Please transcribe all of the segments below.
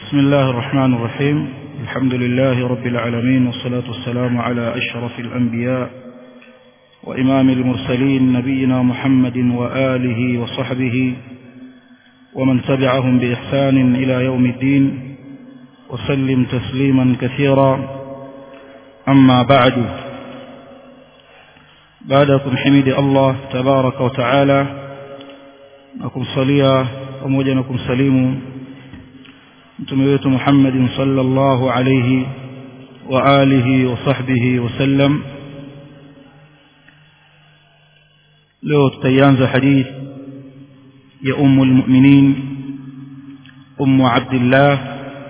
بسم الله الرحمن الرحيم الحمد لله رب العالمين والصلاة والسلام على أشرف الأنبياء وإمام المرسلين نبينا محمد وآله وصحبه ومن تبعهم بإحسان إلى يوم الدين وسلم تسليما كثيرا أما بعد بعدكم حميد الله تبارك وتعالى نكم صليا pamoja na kumsalimu mtume wetu Muhammadin sallallahu alayhi wa alihi wa sahbihi wasallam leo tutaanza hadith ya ummu almu'minin ummu abdullah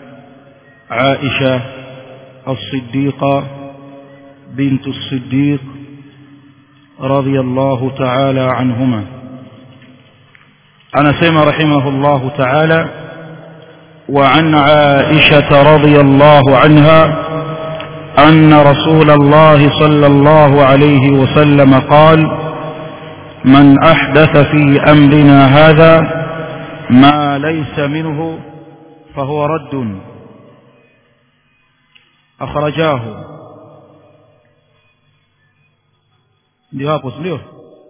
aisha الصديقة بنت الصديق رضي الله تعالى عنهما أنا سيما رحمه الله تعالى وعن عائشة رضي الله عنها أن رسول الله صلى الله عليه وسلم قال من أحدث في أمرنا هذا ما ليس منه فهو رد أخرجاه ndio hapo ndio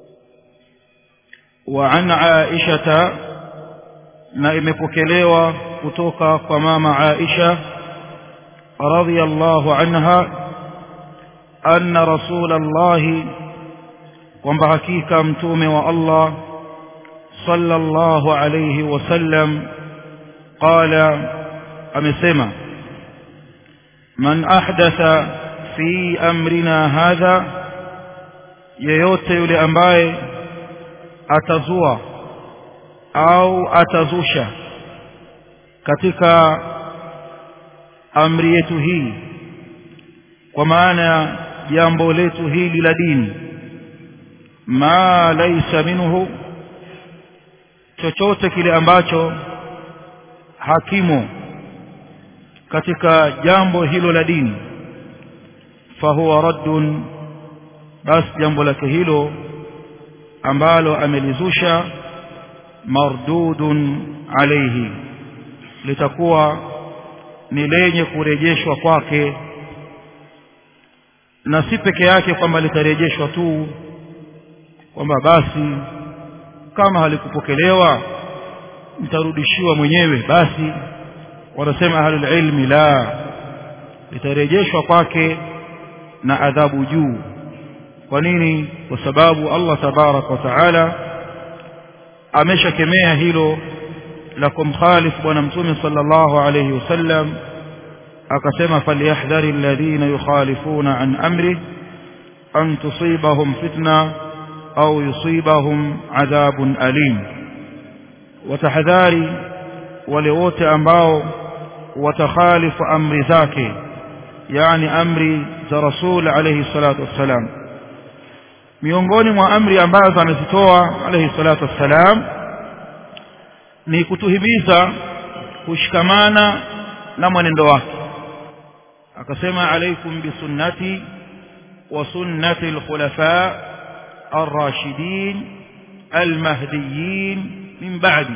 وعن عائشة na imepokelewa kutoka kwa mama Aisha radhiyallahu anha anna rasulullah kwamba hakika mtume wa Allah sallallahu alayhi wasallam qala amesema man ahdatha fi amrina hadha yeyote yule ambaye atazua au atazusha katika amri yetu hii kwa maana jambo letu hili la dini ma laisa minhu chochote kile ambacho hakimo katika jambo hilo la dini fahuwa raddun basi jambo lake hilo ambalo amelizusha mardudun alayhi litakuwa ni lenye kurejeshwa kwake na si peke yake kwamba litarejeshwa tu kwamba basi kama halikupokelewa mtarudishiwa mwenyewe basi wanasema ahlul ilmi la litarejeshwa kwake na adhabu juu kwa nini kwa sababu Allah tabarak wa taala ameshakemea hilo la kumkhalifu bwana mtume sallallahu alayhi wasallam akasema falyahdhari alladhina yukhalifuna an amri an tusibahum fitna au yusibahum adhabun alim watahadhari wale wote ambao watakhalifu amri zake yani amri za rasul alayhi salatu wassalam miongoni mwa amri ambazo amezitoa alayhi salatu wassalam ni kutuhimiza kushikamana na mwenendo wake akasema alaikum bisunnati wa sunnati alkhulafa الراشدين المهديين من بعدي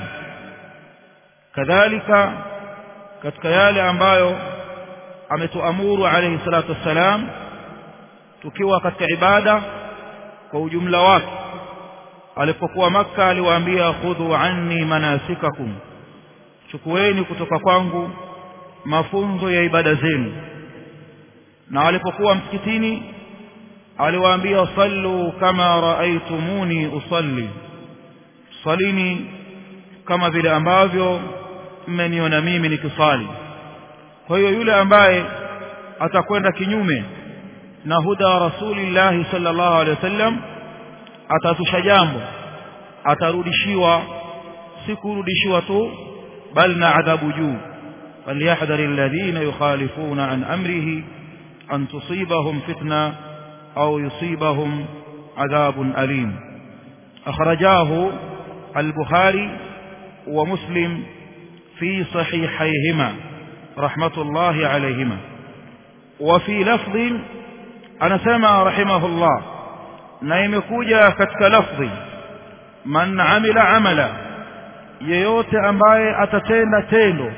كذلك katika yale ambayo ametuamuru alayhi salatu wassalam tukiwa katika ibada kwa ujumla wake alipokuwa maka aliwaambia khudhu anni manasikakum chukueni kutoka kwangu mafunzo ya ibada zenu na alipokuwa msikitini aliwaambia sallu kama raaitumuni usalli salini kama vile ambavyo mmeniona mimi nikisali kwa hiyo yule ambaye atakwenda kinyume na huda rasulillahi sallallahu alaihi wasallam atazusha jambo atarudishiwa si kurudishiwa tu bal na adhabu juu falyahdhari alladhina yukhalifuna an amrihi an tusibahum fitna au yusibahum adhabun alim akhrajahu al-bukhari wa muslim fi sahihayhima rahmatullahi alayhima wa fi lafdhin anasema rahimahullah na imekuja katika lafdhi man amila amala yeyote ambaye atatenda tendo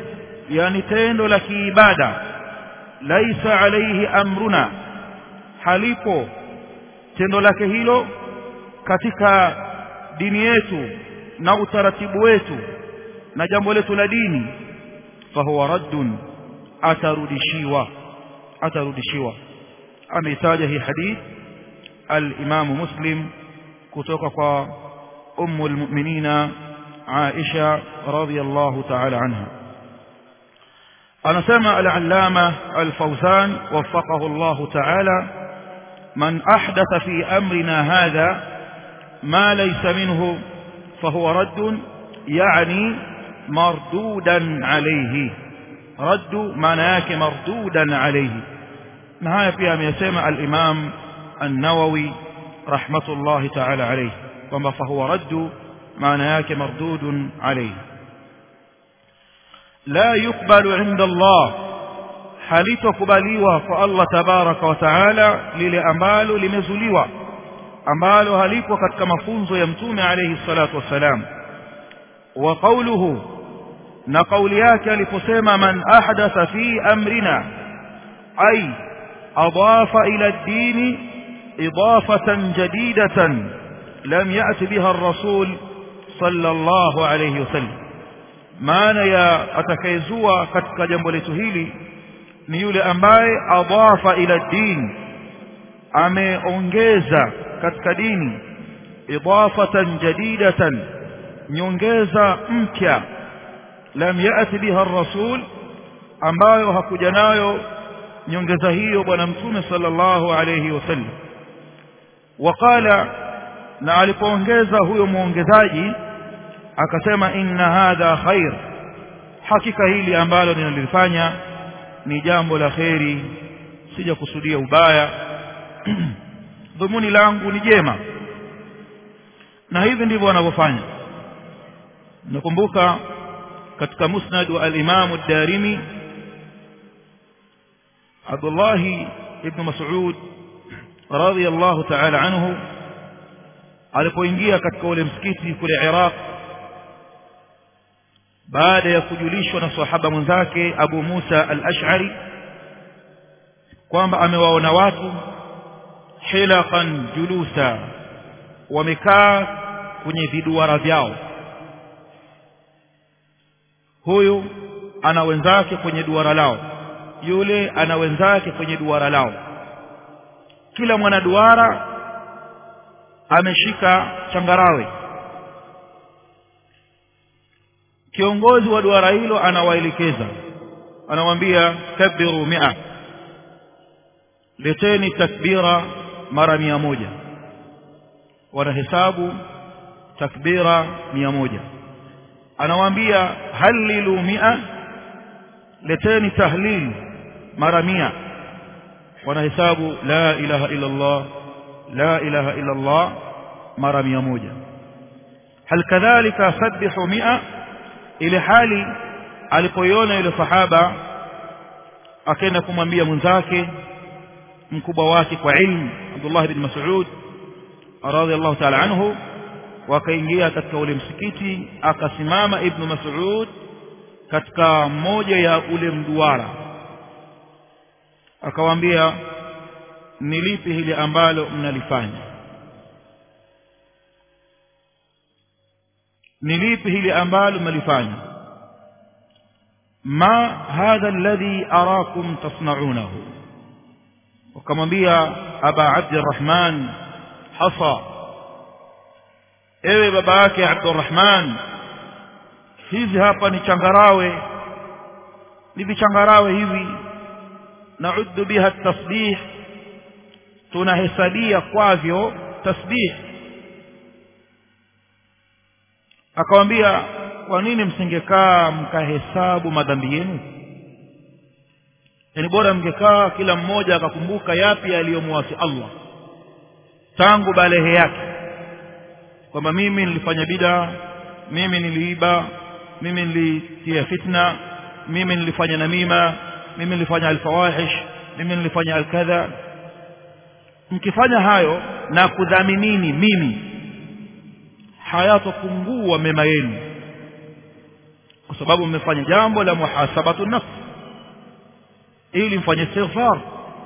yani tendo la kiibada laisa alaihi amruna halipo tendo lake hilo katika dini yetu na utaratibu wetu na jambo letu la dini fahuwa raddun atarudishiwa atarudishiwa ameitaja hii hadith al-Imam Muslim kutoka kwa ummu al-mu'minina Aisha radhiyallahu ta'ala anha anasema al-allama al-Fawzan waffaqahu Allah ta'ala man ahdatha fi amrina hadha ma laysa minhu fahuwa raddun yani mardudan alayhi raddu maana yake mardudan alayhi na haya pia ameyasema al-Imam an-Nawawi rahmatullahi ta'ala alayhi kwamba fahuwa raddu maana yake mardudun alayhi la yukbalu inda Allah halitokubaliwa kwa Allah tabaraka wa taala lile ambalo limezuliwa ambalo halipo katika mafunzo ya mtume alayhi salatu wassalam wa qawluhu na kauli yake aliposema man ahdatha fi amrina ay adafa ila ad-din idafatan jadidatan lam ya'ti biha ar-rasul sallallahu alayhi wasallam maana ya atakayezua katika jambo letu hili ni yule ambaye adafa ila din ameongeza katika dini idafatan jadidatan nyongeza mpya lam yati biha ar-rasul ambayo hakuja nayo nyongeza hiyo bwana mtume sallallahu alayhi wasallam waqala na alipoongeza huyo muongezaji akasema inna hadha khair hakika hili ambalo ninalifanya ni jambo la kheri sija kusudia ubaya dhumuni langu ni jema na hivi ndivyo wanavyofanya nakumbuka katika musnad wa al-Imam ad-Darimi Abdullah ibn Mas'ud radiyallahu ta'ala anhu alipoingia katika ule msikiti kule Iraq baada ya kujulishwa na sahaba mwenzake Abu Musa al-Ash'ari kwamba amewaona watu hilaqan julusa wamekaa kwenye viduara vyao huyu ana wenzake kwenye duara lao yule ana wenzake kwenye duara lao kila mwanaduara ameshika changarawe kiongozi wa duara hilo anawaelekeza anawaambia kabiru mia leteni takbira mara mia moja wanahesabu takbira mia moja anawaambia halilu mia leteni tahlil mara mia wanahesabu la ilaha illa Allah la ilaha illa Allah mara mia moja hal kadhalika sabbihu mia ile hali alipoiona yule sahaba akaenda kumwambia mwenzake mkubwa wake kwa ilmu Abdullah ibn Mas'ud radhiyallahu ta'ala anhu wakaingia katika ule msikiti akasimama ibn Mas'ud katika moja ya ule mduara akawaambia ni lipi hili ambalo mnalifanya ni lipi hili ambalo mnalifanya ma hadha alladhi arakum tasna'unahu wakamwambia aba abdurrahman hasa ewe baba yake abdurrahman hizi hapa ni changarawe ni vichangarawe hivi nauddu biha tasbih tunahesabia kwavyo tasbih akamwambia kwa nini msingekaa mkahesabu madhambi yenu yani bora mngekaa kila mmoja akakumbuka yapi aliyomwasi Allah tangu balehe yake kwamba mimi nilifanya bida mimi niliiba mimi nilitia fitna mimi nilifanya namima mimi nilifanya alfawahish mimi nilifanya alkadha mkifanya hayo na kudhaminini mimi hayatopungua mema yenu kwa sababu mmefanya jambo la muhasabatu nafs ili mfanye istighfar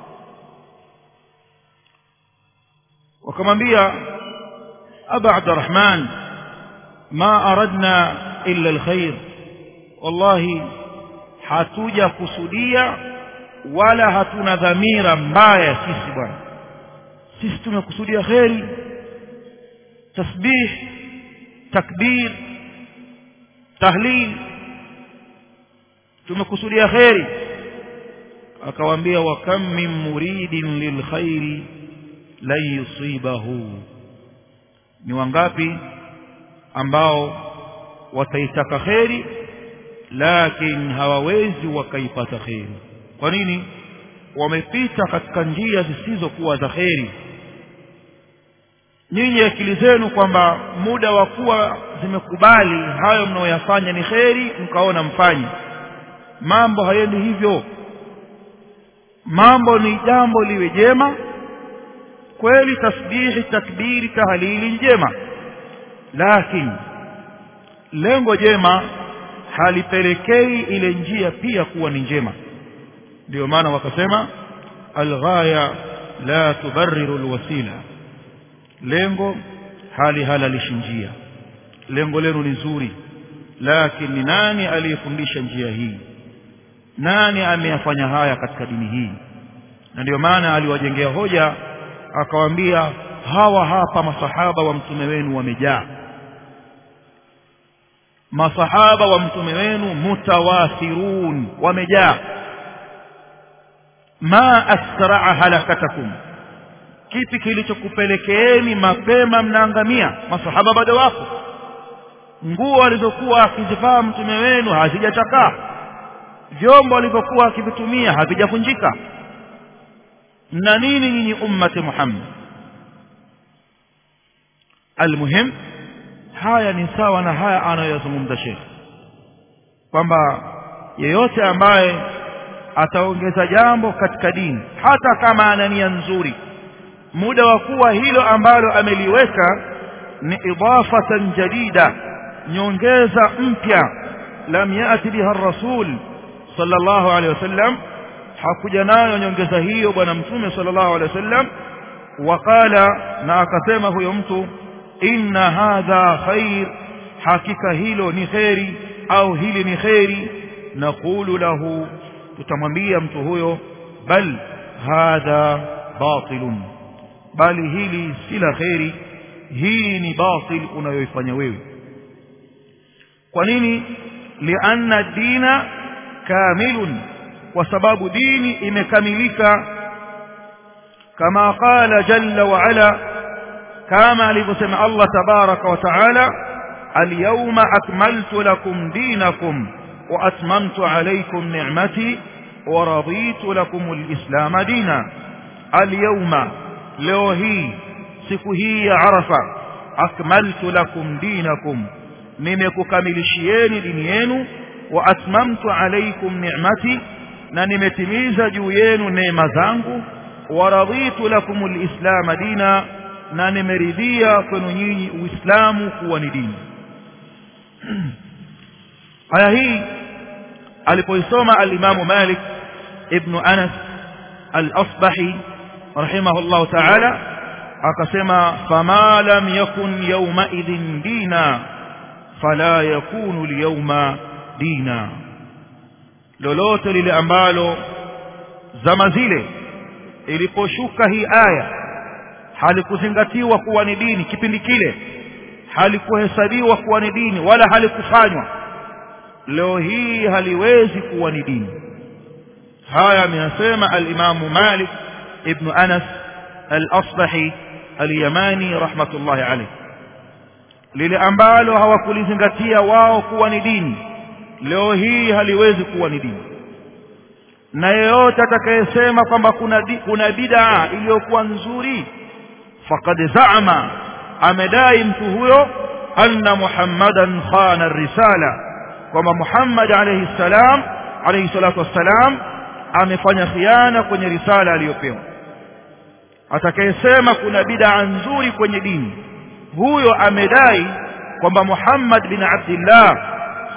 wakamwambia aba abdurrahman ma aradna illa alkhair wallahi hatuja kusudia wala hatuna dhamira mbaya sisi bwana sisi tumekusudia kheri tasbih takbir tahlil tumekusudia kheri akawaambia wa kam min muridin lilkhairi lan yusibahu ni wangapi ambao wataitaka kheri lakini hawawezi wakaipata kheri kwa nini wamepita katika njia zisizokuwa za kheri nyinyi akili zenu kwamba muda wa kuwa zimekubali hayo mnaoyafanya ni kheri mkaona mfanye mambo hayendi hivyo mambo ni jambo liwe jema kweli tasbihi takbiri tahlili njema lakini lengo jema halipelekei ile njia pia kuwa ni njema ndio maana wakasema alghaya la tubarriru alwasila lengo hali halalishi njia lengo lenu ni zuri lakini ni nani aliyefundisha njia hii nani ameyafanya haya katika dini hii na ndio maana aliwajengea hoja akawaambia hawa hapa masahaba wa mtume wenu wamejaa masahaba wa mtume wenu mutawathirun wamejaa ma asraa halakatakum kipi kilichokupelekeeni mapema mnaangamia masahaba bado wako nguo alizokuwa akizivaa mtume wenu hazijachakaa vyombo alivyokuwa akivitumia havijavunjika na nini nyinyi ummati Muhammad almuhim haya ni sawa na haya anayozungumza Sheikh kwamba yeyote ambaye ataongeza jambo katika dini hata kama ana nia nzuri muda wa kuwa hilo ambalo ameliweka ni idafatan jadida nyongeza mpya lam yati biha rasul sallallahu alaihi wasallam hakuja nayo nyongeza hiyo bwana mtume sallallahu alaihi wasallam waqala na akasema huyo mtu inna hadha khair hakika hilo ni khairi au hili ni khairi naqulu lahu tutamwambia mtu huyo bal hadha batilun bali hili si la khairi hii ni batil unayoifanya wewe kwa nini lianna dina kamilun kwa sababu dini imekamilika kama qala jalla wa ala kama alivyosema Allah tabaraka wa taala alyawma akmaltu lakum dinakum wa atmamtu alaykum ni'mati wa raditu lakum alislam dina alyawma leo hii siku hii ya arafa akmaltu lakum dinakum nimekukamilishieni dini yenu wa atmamtu alaykum ni'mati na nimetimiza juu yenu neema zangu wa raditu lakum alislam dina na nimeridhia kwenu nyinyi uislamu kuwa ni dini aya hii alipoisoma al-Imam Malik ibn Anas al-Asbahi rahimahullah ta'ala akasema fama lam yakun yawma idhin dina fala yakunu al-yawma dina lolote lile ambalo zama zile iliposhuka hii aya halikuzingatiwa kuwa ni dini kipindi kile halikuhesabiwa kuwa ni dini wala halikufanywa leo hii haliwezi kuwa ni dini haya ameyasema al-Imamu Malik ibn Anas al-Asbahi al-Yamani rahmatullahi alayh lile ambalo hawakulizingatia wao kuwa ni dini leo hii haliwezi kuwa ni dini na yeyote atakayesema kwamba kuna di, kuna bid'a iliyokuwa nzuri faqad zaama amedai mtu huyo anna muhammadan khana risala kwamba muhammad alayhi salam alayhi salatu wassalam amefanya khiana kwenye risala aliyopewa atakayesema kuna bid'a nzuri kwenye dini huyo amedai kwamba muhammad bin abdillah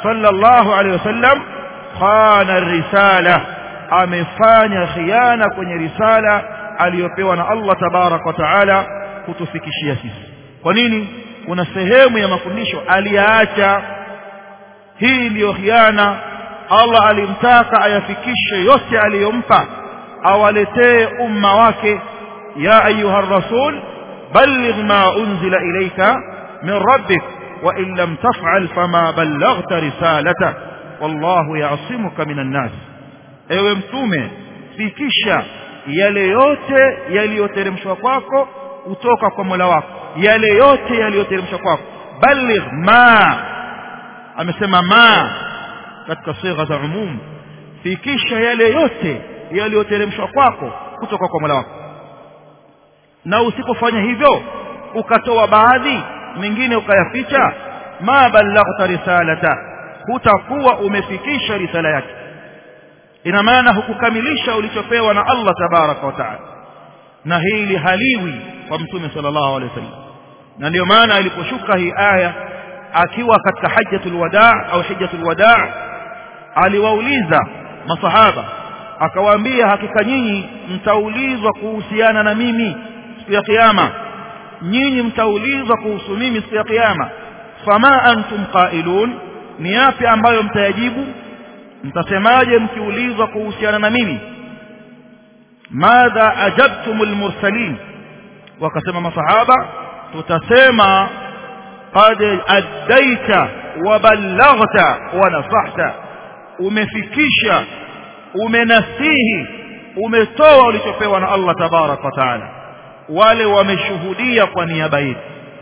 sallallahu alaihi wasallam khana risala amefanya khiana kwenye risala aliyopewa na Allah tabarak wa taala kutufikishia sisi kwa nini kuna sehemu ya mafundisho aliyaacha hii ndiyo khiana Allah alimtaka ayafikishe yote aliyompa awaletee umma wake ya ayuha rasul balligh ma unzila ilayka min rabbik wa in lam taf'al fama ballaghta risalata wallahu ya'simuka minan nas ewe mtume fikisha yale yote yaliyoteremshwa kwako kutoka kwa Mola wako yale yote yaliyoteremshwa kwako balligh ma amesema ma katika sigha za umum fikisha yale yote yaliyoteremshwa kwako kutoka kwa Mola wako na usipofanya hivyo ukatoa baadhi mengine ukayaficha ma ballaghta risalata hutakuwa umefikisha risala yake ina maana hukukamilisha ulichopewa na Allah tabaraka wa taala na hili haliwi kwa mtume sallallahu alaihi wasallam na ndio maana iliposhuka hii aya akiwa katika hajjatul wadaa au hijjatul wadaa aliwauliza masahaba akawaambia hakika nyinyi mtaulizwa kuhusiana na mimi siku ya kiyama nyinyi mtaulizwa kuhusu mimi siku ya kiyama fama antum qailun ni yapi ambayo mtayajibu mtasemaje mkiulizwa kuhusiana na mimi madha ajabtumul mursalin wakasema masahaba tutasema qad addaita wa ballaghta wa nasahta umefikisha umenasihi umetoa ulichopewa na Allah tabarak wa taala wale wameshuhudia kwa niaba yetu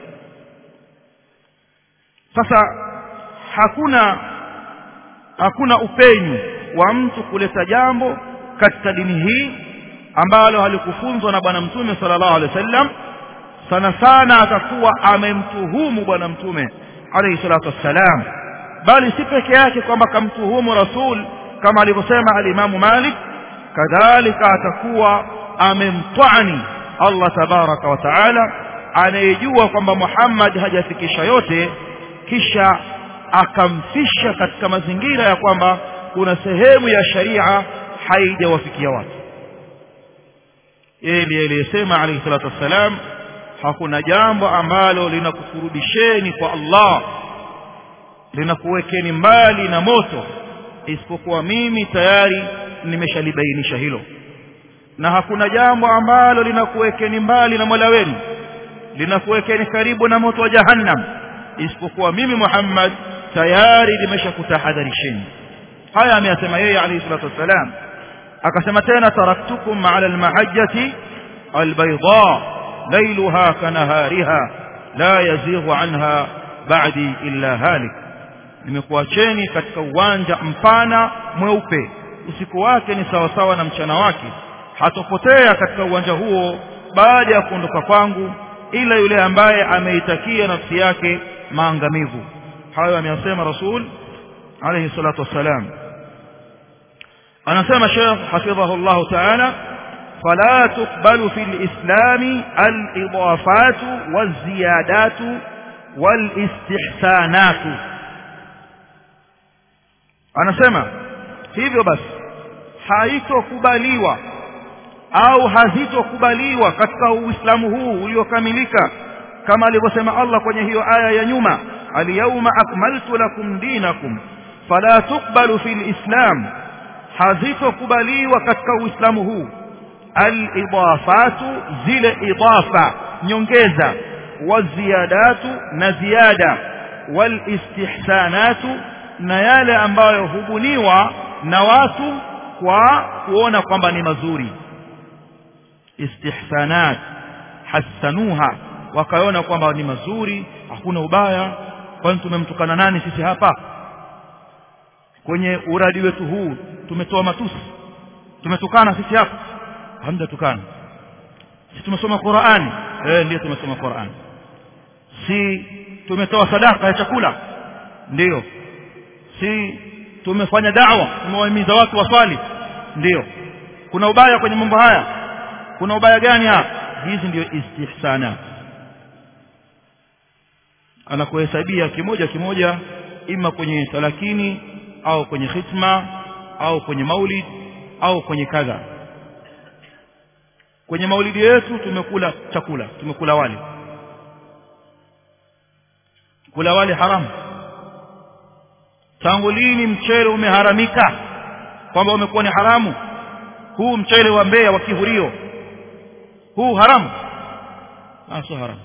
sasa hakuna hakuna upenyu wa mtu kuleta jambo katika dini hii ambalo halikufunzwa na bwana mtume sallallahu alaihi wasallam sana sana atakuwa amemtuhumu bwana mtume alayhi salatu wassalam bali si peke yake kwamba kamtuhumu rasul kama alivyosema alimamu Malik kadhalika atakuwa amemtwani Allah tabaraka wa taala anayejua kwamba Muhammad hajafikisha yote kisha akamfisha katika mazingira ya kwamba kuna sehemu ya sharia haijawafikia watu yeye ndiye aliyesema alayhi salatu wassalam hakuna jambo ambalo linakukurudisheni kwa Allah linakuwekeni mbali na moto isipokuwa mimi tayari nimeshalibainisha hilo na hakuna jambo ambalo linakuwekeni mbali na Mola wenu linakuwekeni karibu na moto wa jahannam isipokuwa mimi Muhammad tayari nimeshakutahadharisheni haya ameyasema yeye alayhi salatu wassalam akasema tena taraktukum ala almahajjati albayda laylaha kanahariha la yazighu anha ba'di illa halik nimekuacheni katika uwanja mpana mweupe usiku wake ni sawa sawa na mchana wake hatopotea katika uwanja huo baada ya kuondoka kwangu ila yule ambaye ameitakia nafsi yake maangamivu hayo ameyasema rasul alayhi salatu wassalam anasema Sheikh hafidhahu Allah ta'ala فلا تقبل في الإسلام الإضافات والزيادات والاستحسانات anasema hivyo basi haitokubaliwa au hazitokubaliwa katika uislamu huu uliokamilika kama alivyosema Allah kwenye hiyo aya ya nyuma alyawma akmaltu lakum dinakum fala tuqbalu fil islam hazitokubaliwa katika uislamu huu alidafatu zile idafa nyongeza waziyadatu na ziada walistihsanatu na yale ambayo hubuniwa na watu kwa kuona kwamba ni mazuri istihsanat hasanuha wakaona kwamba ni mazuri hakuna ubaya kwani tumemtukana nani sisi hapa kwenye uradi wetu huu tumetoa matusi tumetukana sisi hapa hamjatukana si tumesoma Qur'ani eh ndio tumesoma Qur'ani si tumetoa sadaka ya chakula ndio si tumefanya da'wa tumewahimiza watu waswali ndio kuna ubaya kwenye mambo haya kuna ubaya gani hapa hizi ndio istihsana anakuhesabia kimoja kimoja ima kwenye talakini au kwenye khitma au kwenye maulid au kwenye kadha kwenye maulidi yetu tumekula chakula tumekula wali kula wali haramu tangu lini mchele umeharamika kwamba umekuwa ni haramu huu mchele wa Mbeya wa kihurio huu haramu ah sio haramu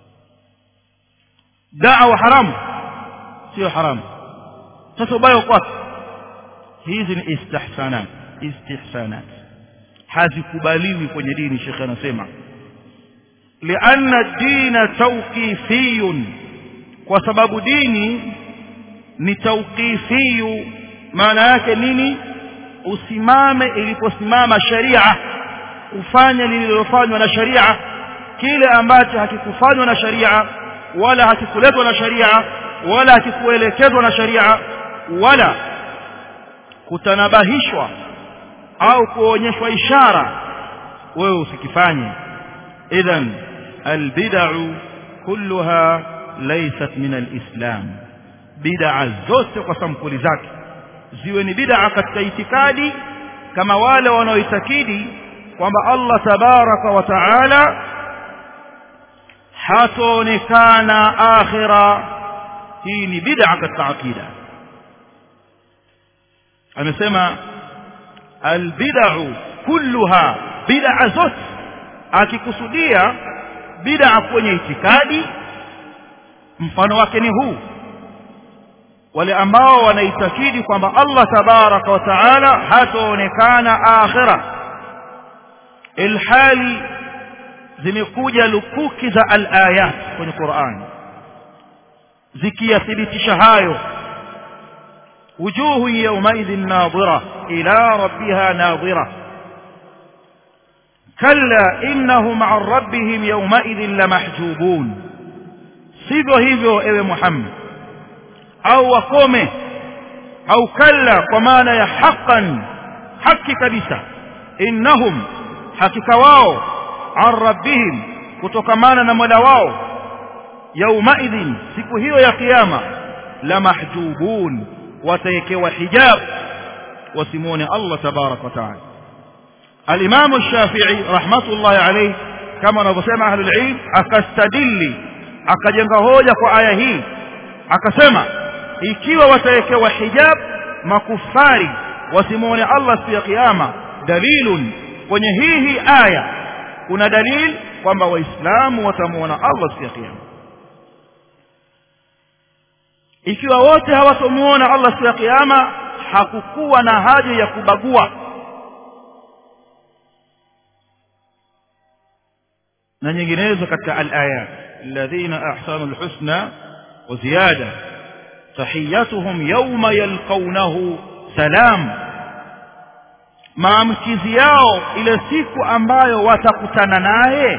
da'wa haramu sio haramu sasa ubaya uko hizi ni istihsanat istihsanat hazikubaliwi kwenye dini shekhe anasema lianna dina tawqifiyun kwa sababu dini ni tawqifiyu maana yake nini usimame iliposimama sharia ufanye lililofanywa na sharia kile ambacho hakikufanywa na sharia wala hakikuletwa na sharia wala hakikuelekezwa na sharia wala kutanabahishwa au kuonyeshwa ishara wewe usikifanye idhan albid'u kulluha laysat min alislam bid'a zote kwa sampuli zake ziwe ni bid'a katika itikadi kama wale wanaoitakidi kwamba Allah tabaraka wa taala hataonekana akhira hii ni bid'a katika akida amesema albid'u kulluha bid'a zote akikusudia bid'a kwenye itikadi mfano wake ni huu wale ambao wanaitakidi kwamba Allah tabaraka wa taala hataonekana akhira ilhali zimekuja lukuki za al-ayat kwenye Qur'an zikiyathibitisha hayo wujuhu yawmaidhin nadhira ila rabbiha nadhira kalla innahum an rabbihim yawmaidhin lamahjubun sivyo hivyo ewe Muhammad au wakome au kalla kwa maana ya haqqan haki kabisa innahum hakika wao an rabbihim kutokamana na mola wao yaumaidhin siku hiyo ya kiyama la mahjubun watawekewa hijab wasimuone Allah tabarak wa taala al-Imam Shafi'i rahmatullahi alayhi kama wanavyosema ahlul ilm akastadili akajenga hoja kwa aya hii akasema ikiwa watawekewa hijab makufari wasimuone Allah siku ya kiyama dalilun kwenye hii hii aya kuna dalil kwamba waislamu watamuona Allah siku ya kiyama ikiwa wote hawatomuona Allah siku ya kiyama hakukuwa na haja ya kubagua na nyinginezo katika al-ayat alladhina ahsanu al-husna wa ziyada tahiyatuhum yawma yalqawnahu salam maamkizi yao ile siku ambayo watakutana naye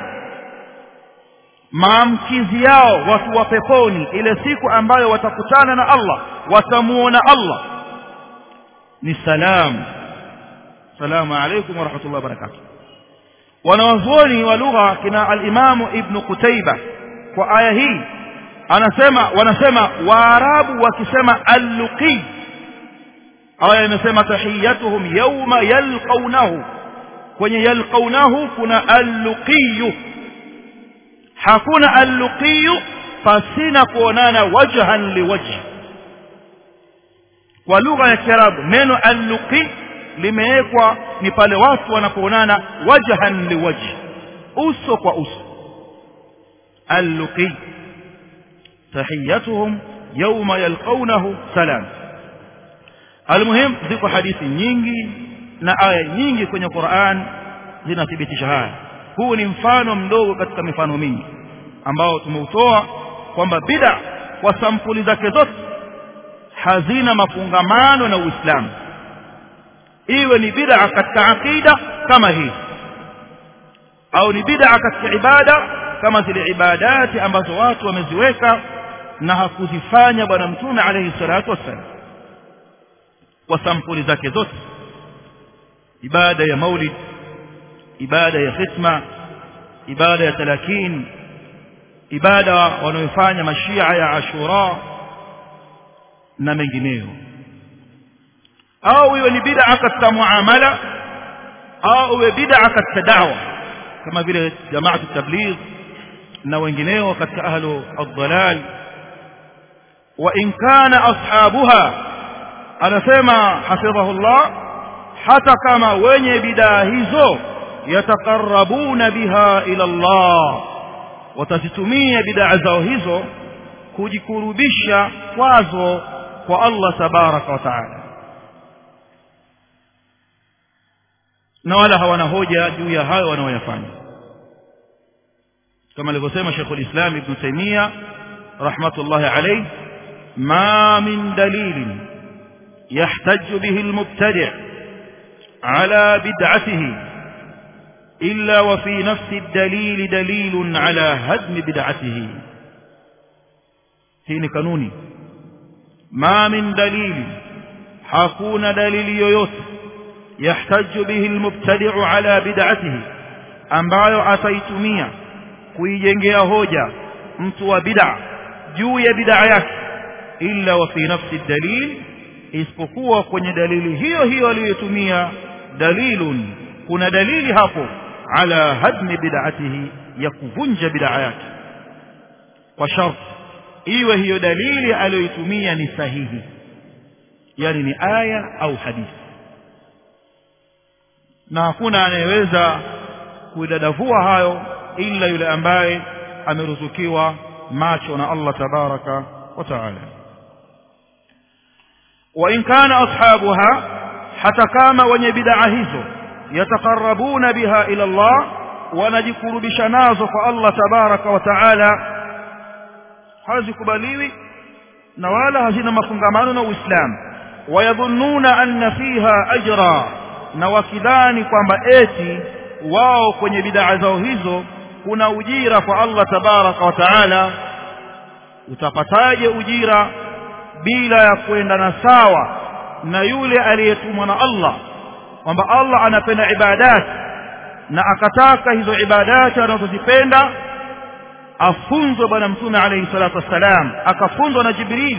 maamkizi yao watu wa peponi ile siku ambayo watakutana na Allah watamuona Allah ni salam salamu alaykum wa rahmatullahi wa barakatuh wanawazuoni wa lugha kina al-Imam Ibn Qutayba kwa aya hii anasema wanasema waarabu wakisema al-luqi aya imesema tahiyatuhum yawma yalqawnahu kwenye yalqawnahu kuna al-luqi hakuna al-luqi pasina kuonana wajhan liwajh kwa lugha ya kiarabu neno al-luqi limewekwa ni pale watu wanapoonana wajhan liwajh uso kwa uso al-luqi tahiyatuhum yawma yalqawnahu salam almuhim ziko hadithi nyingi na aya nyingi kwenye Qur'an zinathibitisha haya huu ni mfano mdogo katika mifano mingi ambao tumeutoa kwamba bid'a kwa sampuli zake zote hazina mafungamano na Uislamu iwe ni bid'a katika akida kama hii au ni bid'a katika ibada kama zile ibadati ambazo watu wameziweka na hakuzifanya bwana mtume alayhi salatu wassalam kwa sampuli zake zote ibada ya maulid ibada ya khitma ibada ya talakin ibada wanayofanya mashia ya ashura na mengineyo au iwe ni bid'a katika muamala au iwe bid'a katika da'wa kama vile jamaatu tabligh na wengineo katika ahlu ad-dalal wa in kana ashabuha anasema hafidhahullah hata kama wenye bidaa hizo yatakarabuna biha ila Allah watazitumia bidaa zao hizo kujikurubisha kwazo kwa Allah tabaraka wa taala na wala hawana hoja juu ya hayo wanaoyafanya kama alivyosema Sheikhul Islam Ibn Taymiyyah rahmatullahi alayhi ma min dalilin يحتج به المبتدع على بدعته إلا وفي نفس الدليل دليل على هدم بدعته هنا قانوني ما من دليل حكون دليل يويوت يحتج به المبتدع على بدعته ambayo ataitumia kuijengea hoja mtu wa bid'a juu ya bid'a yake illa wa fi nafsi dalil isipokuwa kwenye dalili hiyo hiyo aliyotumia dalilun kuna dalili hapo ala hadmi bid'atihi ya kuvunja bid'a yake kwa sharti iwe hiyo dalili aliyoitumia ni sahihi yani ni aya au hadithi na hakuna anayeweza kuidadavua hayo ila yule ambaye ameruzukiwa macho na Allah tabaraka wa taala وإن كان أصحابها حتى كما wenye bid'a hizo yatakarabuna biha ila Allah wanajikurubisha nazo kwa Allah tabaraka wa taala hazikubaliwi na wala hazina mafungamano na Uislamu wayadhunnuna anna fiha ajra na wakidhani kwamba eti wao kwenye bid'a zao hizo kuna ujira kwa Allah tabaraka wa taala utapataje ujira bila ya kuendana sawa na yule aliyetumwa na Allah kwamba Allah anapenda ibadati na akataka hizo ibadati anazozipenda afunzwe bwana mtume alayhi salatu wassalam akafunzwa na Jibril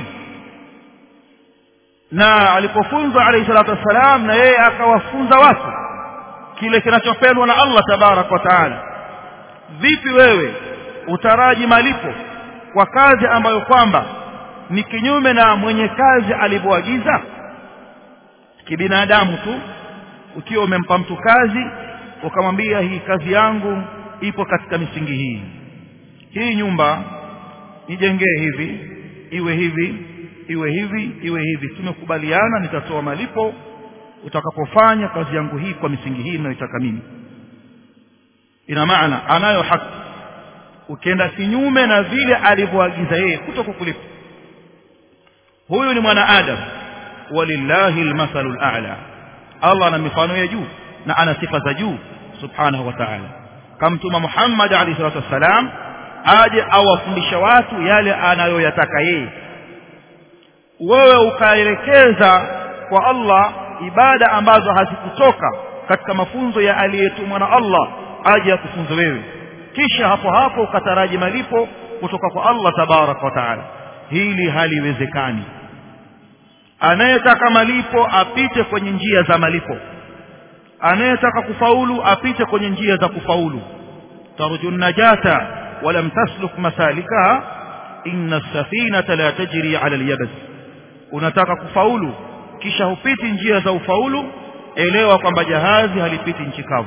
na alipofunzwa alayhi salatu wassalam na yeye akawafunza watu kile kinachopendwa na Allah tabarak wa taala vipi wewe utaraji malipo kwa kazi ambayo kwamba ni kinyume na mwenye kazi alivyoagiza kibinadamu tu ukiwa umempa mtu kazi ukamwambia hii kazi yangu ipo katika misingi hii hii nyumba nijengee hivi iwe hivi iwe hivi iwe hivi tumekubaliana nitatoa malipo utakapofanya kazi yangu hii kwa misingi hii ninayoitaka mimi ina maana anayo haki ukienda kinyume na vile alivyoagiza yeye kutokukulipa huyu ni mwanaadam walillahi almathalu al'a Allah ana mifano ya juu na ana sifa za juu subhanahu wa ta'ala kamtuma Muhammad alayhi salatu wassalam aje awafundisha watu yale anayoyataka yeye wewe ukaelekeza kwa Allah ibada ambazo hazikutoka katika mafunzo ya aliyetumwa na Allah aje akufunze wewe kisha hapo hapo ukataraji malipo kutoka kwa Allah tabarak wa taala hili haliwezekani anayetaka malipo apite kwenye njia za malipo anayetaka kufaulu apite kwenye njia za kufaulu tarju najata walam tasluk masalikaha inna safinata la tajri ala alyabas unataka kufaulu kisha hupiti njia za ufaulu elewa kwamba jahazi halipiti nchi kavu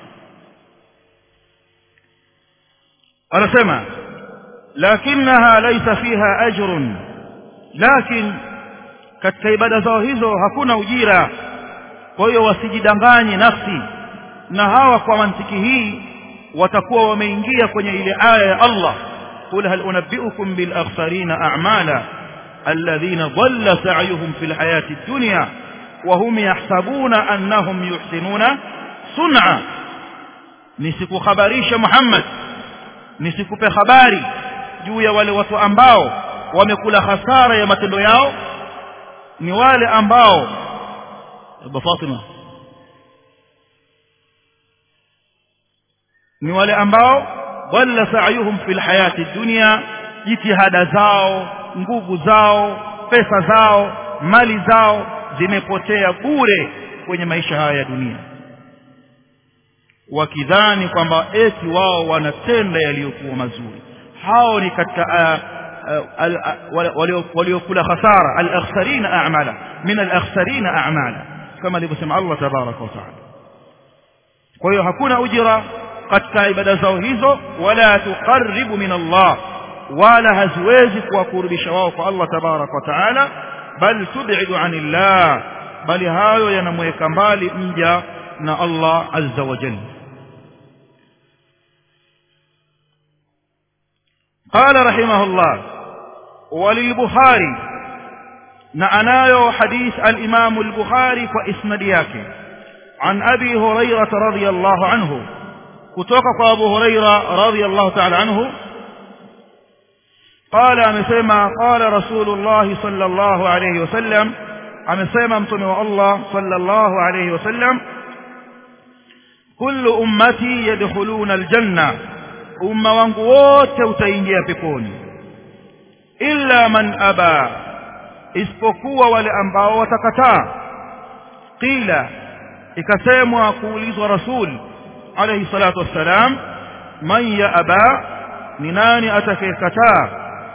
anasema lakinaha laysa fiha ajrun lakin katika ibada zao hizo hakuna ujira kwa hiyo wasijidanganye nafsi na hawa kwa mantiki hii watakuwa wameingia kwenye ile aya ya Allah qul hal unabbiukum bil akhsarina a'mala alladhina dhalla sa'yuhum fil hayati dunya wa hum yahsabuna annahum yuhsinuna sun'a nisikukhabarisha Muhammad nisikupe habari juu ya wale watu ambao wamekula hasara ya matendo yao ni wale ambao Abu Fatima ni wale ambao dhalla sa'yuhum fil hayati dunya jitihada zao nguvu zao pesa zao mali zao zimepotea bure kwenye maisha haya ya dunia wakidhani kwamba eti wao wanatenda yaliyokuwa mazuri hao ni katika waliokula khasara al-akhsarina a'mala min al-akhsarina a'mala kama alivyosema Allah tabaraka wa taala kwa hiyo hakuna ujira katika ibada zao hizo wala tuqarribu min Allah wala haziwezi kuwakurubisha wao kwa Allah tabaraka wa taala bal tub'idu anillah bali hayo yanamweka mbali mja na Allah azza wa jalla قال رحمه الله وللبخاري نعنايو حديث الإمام البخاري وإسند yake عن أبي هريرة رضي الله عنه كتوك أبو هريرة رضي الله تعالى عنه قال أمسيما قال رسول الله صلى الله عليه وسلم أمسيما امتنوا الله صلى الله عليه وسلم كل أمتي يدخلون الجنة umma wangu wote utaingia peponi illa man aba isipokuwa wale ambao watakataa qila ikasemwa kuulizwa rasul alayhi salatu wassalam man ya aba ni nani atakayekataa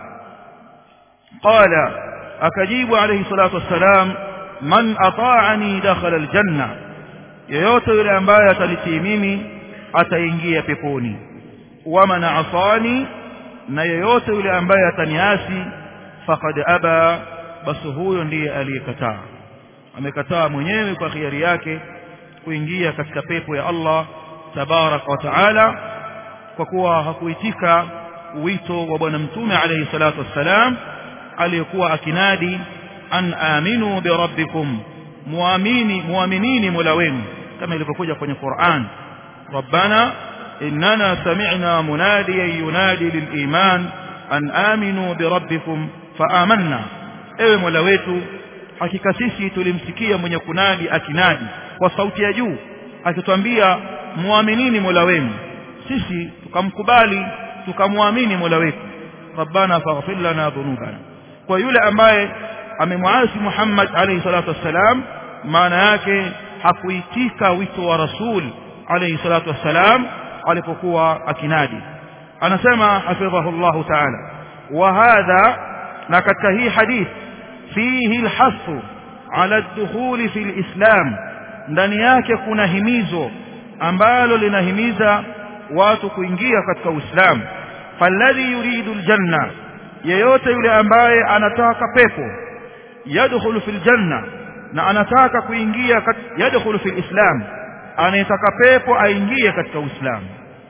qala akajibu alayhi salatu wassalam man ata'ani dakhala aljanna yeyote yule ambaye atalitii mimi ataingia peponi waman asani na yeyote yule ambaye ataniasi faqad aba basi huyo ndiye aliyekataa amekataa mwenyewe kwa khiari yake kuingia katika pepo ya Allah tabaraka wa taala kwa kuwa hakuitika wito wa bwana mtume alayhi salatu wassalam aliyekuwa akinadi an aminu birabbikum muamini muaminini mola wenu kama ilivyokuja kwenye Qur'an rabbana إننا سمعنا مناديا ينادي للإيمان أن آمنوا بربكم فآمنا ewe mola wetu hakika sisi tulimsikia mwenye kunadi akinadi kwa sauti ya juu akitwambia muaminini mola wenu sisi tukamkubali tukamwamini mola wetu rabbana faghfir lana dhunubana kwa yule ambaye amemwasi Muhammad alayhi salatu wassalam maana yake hakuitika wito wa rasul alayhi salatu wassalam alipokuwa akinadi anasema hafidhahullah ta'ala wa hadha na katika hii hadith fihi alhasu ala ad-dukhul fi al-islam ndani yake kuna himizo ambalo linahimiza watu kuingia katika uislamu falladhi yuridu aljanna yeyote yule ambaye anataka pepo yadkhulu fil janna na anataka kuingia yadkhulu fil islam anayetaka pepo aingie katika uislamu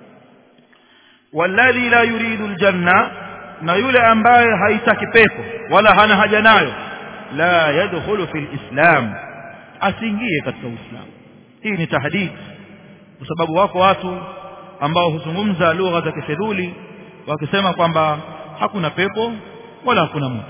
walladhi la yuridu aljanna na yule ambaye haitaki pepo wala hana haja nayo la yadkhulu fil islam asiingie katika uislamu hii ni tahdid kwa sababu wako watu ambao huzungumza lugha za kifedhuli wakisema kwamba hakuna pepo wala hakuna moto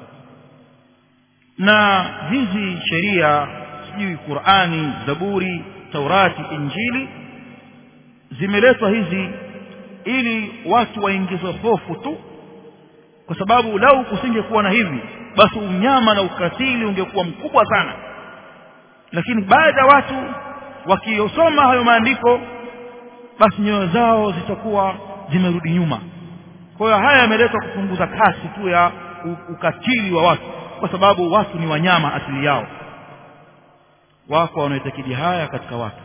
na hizi sheria sijui Qur'ani Zaburi Taurati Injili zimeletwa hizi ili watu waingizwe hofu tu kwa sababu lau kusingekuwa na hivi basi unyama na ukatili ungekuwa mkubwa sana lakini baada ya watu wakiyosoma hayo maandiko basi nyoyo zao zitakuwa zimerudi nyuma kwa hiyo haya yameletwa kupunguza kasi tu ya ukatili wa watu kwa sababu watu ni wanyama asili yao wako wanaoitakidi haya katika watu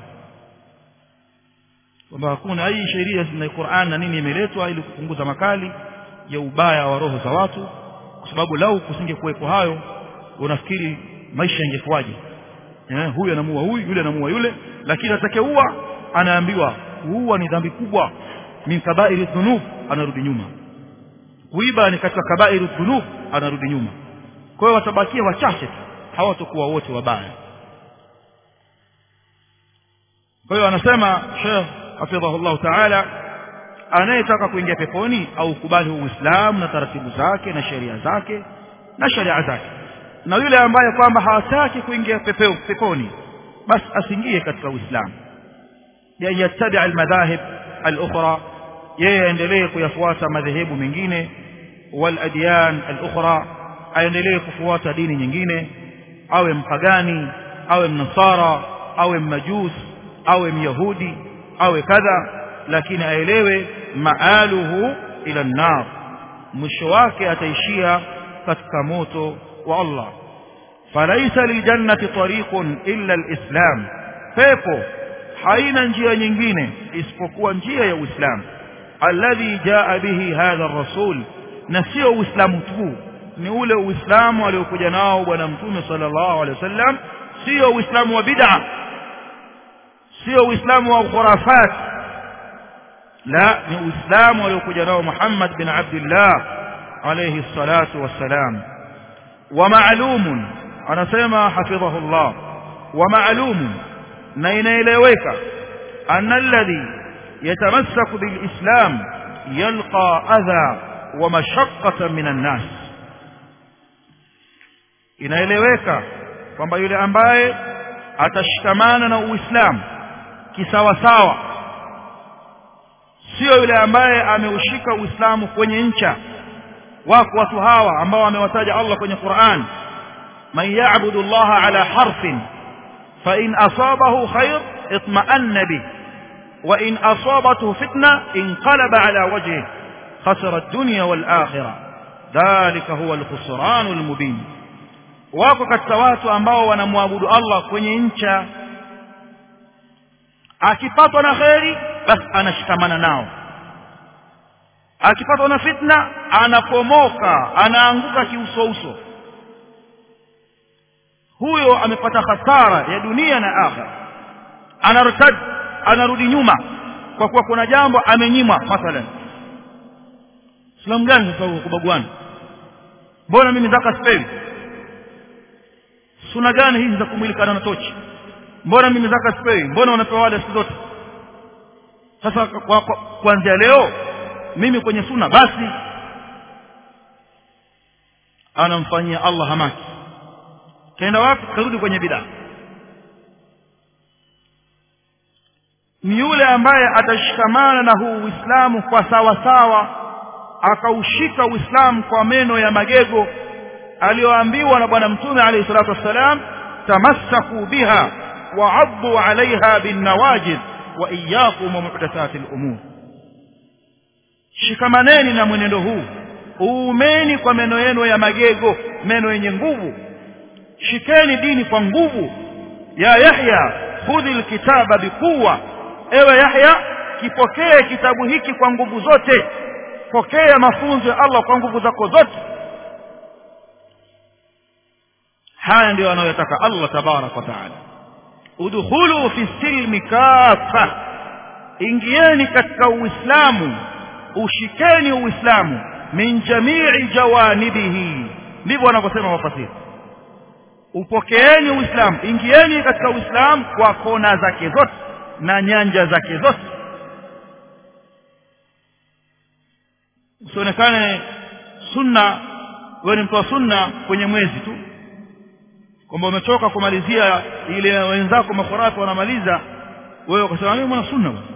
kwamba hakuna hii sheria na Qur'an na nini imeletwa ili kupunguza makali ya ubaya wa roho za watu kwa sababu lau kusingekuwepo hayo unafikiri maisha yangekuwaje eh huyu anamuua huyu yule anamuua yule lakini atakayeua anaambiwa kuua ni dhambi kubwa min kaba'iri dhunub anarudi nyuma kuiba ni katika kaba'iri dhunub anarudi nyuma kwa hiyo watabakia wachache tu hawatakuwa wote wabaya kwa hiyo anasema Sheikh hafidhahullah ta'ala anayetaka kuingia peponi au kubali uislamu na taratibu zake na sheria zake na sheria zake na yule ambaye kwamba hawataki kuingia pepeo peponi basi asiingie katika uislamu yani yattabi almadhahib alukhra yeye aendelee kuyafuata madhehebu mengine waladyan alukhra aendelee kufuata dini nyingine awe mpagani awe mnasara awe mmajus awe myahudi awe kadha lakini aelewe maaluhu ila nnar mwisho wake ataishia katika moto wa Allah falaisa liljannati tariqun illa alislam pepo haina njia nyingine isipokuwa njia ya uislamu alladhi jaa bihi hadha ar-rasul na sio uislamu tu ni ule uislamu aliokuja nao bwana mtume sallallahu alaihi wasallam sio uislamu wa bid'a sio uislamu wa khurafat la ni uislamu aliokuja nao Muhammad bin Abdullah alayhi salatu wassalam wa ma'lumun anasema hafidhahullah wa ma'lumun na inaeleweka anna alladhi yatamassaku bilislam yalqa adha wa mashaqqatan minan nas inaeleweka kwamba yule ambaye atashikamana na uislamu kisawasawa sio yule ambaye ameushika uislamu kwenye ncha wako watu hawa ambao amewataja Allah kwenye Qur'an man ya'budu Allah ala harfin fa in asabahu khair itma'anna bih wa in asabathu fitna inqalaba ala wajhihi khasara ad-dunya wal akhirah dhalika huwa al-khusran al-mubin wako katika watu ambao wanamwabudu Allah kwenye ncha akipatwa na kheri basi anashikamana nao akipatwa na fitna anapomoka anaanguka kiusouso huyo amepata hasara ya dunia na akhera anartad anarudi nyuma kwa kuwa kuna jambo amenyimwa mathalan Islam gani sasa kubagwana mbona mimi zaka sipewi suna gani hizi za kumwilikana na tochi mbona mimi zaka sipewi mbona wanapewa wale siku zote sasa kuanzia leo mimi kwenye suna basi anamfanyia Allah hamaki kaenda wapi karudi kwenye bidaa ni yule ambaye atashikamana na huu Uislamu kwa sawa sawa akaushika Uislamu kwa meno ya magego aliyoambiwa na bwana mtume alayhi salatu wassalam tamassaku biha wa'addu 'alayha bin nawajid wa iyyakum wa muhdathatil umur shikamaneni na mwenendo huu uumeni kwa meno yenu ya magego meno yenye nguvu shikeni dini kwa nguvu ya yahya khudhi alkitaba bikuwa ewe yahya kipokee kitabu hiki kwa nguvu zote pokea mafunzo ya Allah kwa nguvu zako zote haya ndio anayotaka Allah tabarak wa taala udkhulu fi silmi kafa ingieni katika uislamu ushikeni uislamu min jamii jawanibihi ndivyo wanavyosema wafasiri upokeeni uislamu ingieni katika uislamu kwa kona zake zote na nyanja zake zote usionekane sunna wewe ni mtu wa sunna kwenye mwezi tu kwamba umechoka kumalizia ile wenzako makhurafi wanamaliza wewe ukasema mimi mwana sunna bwana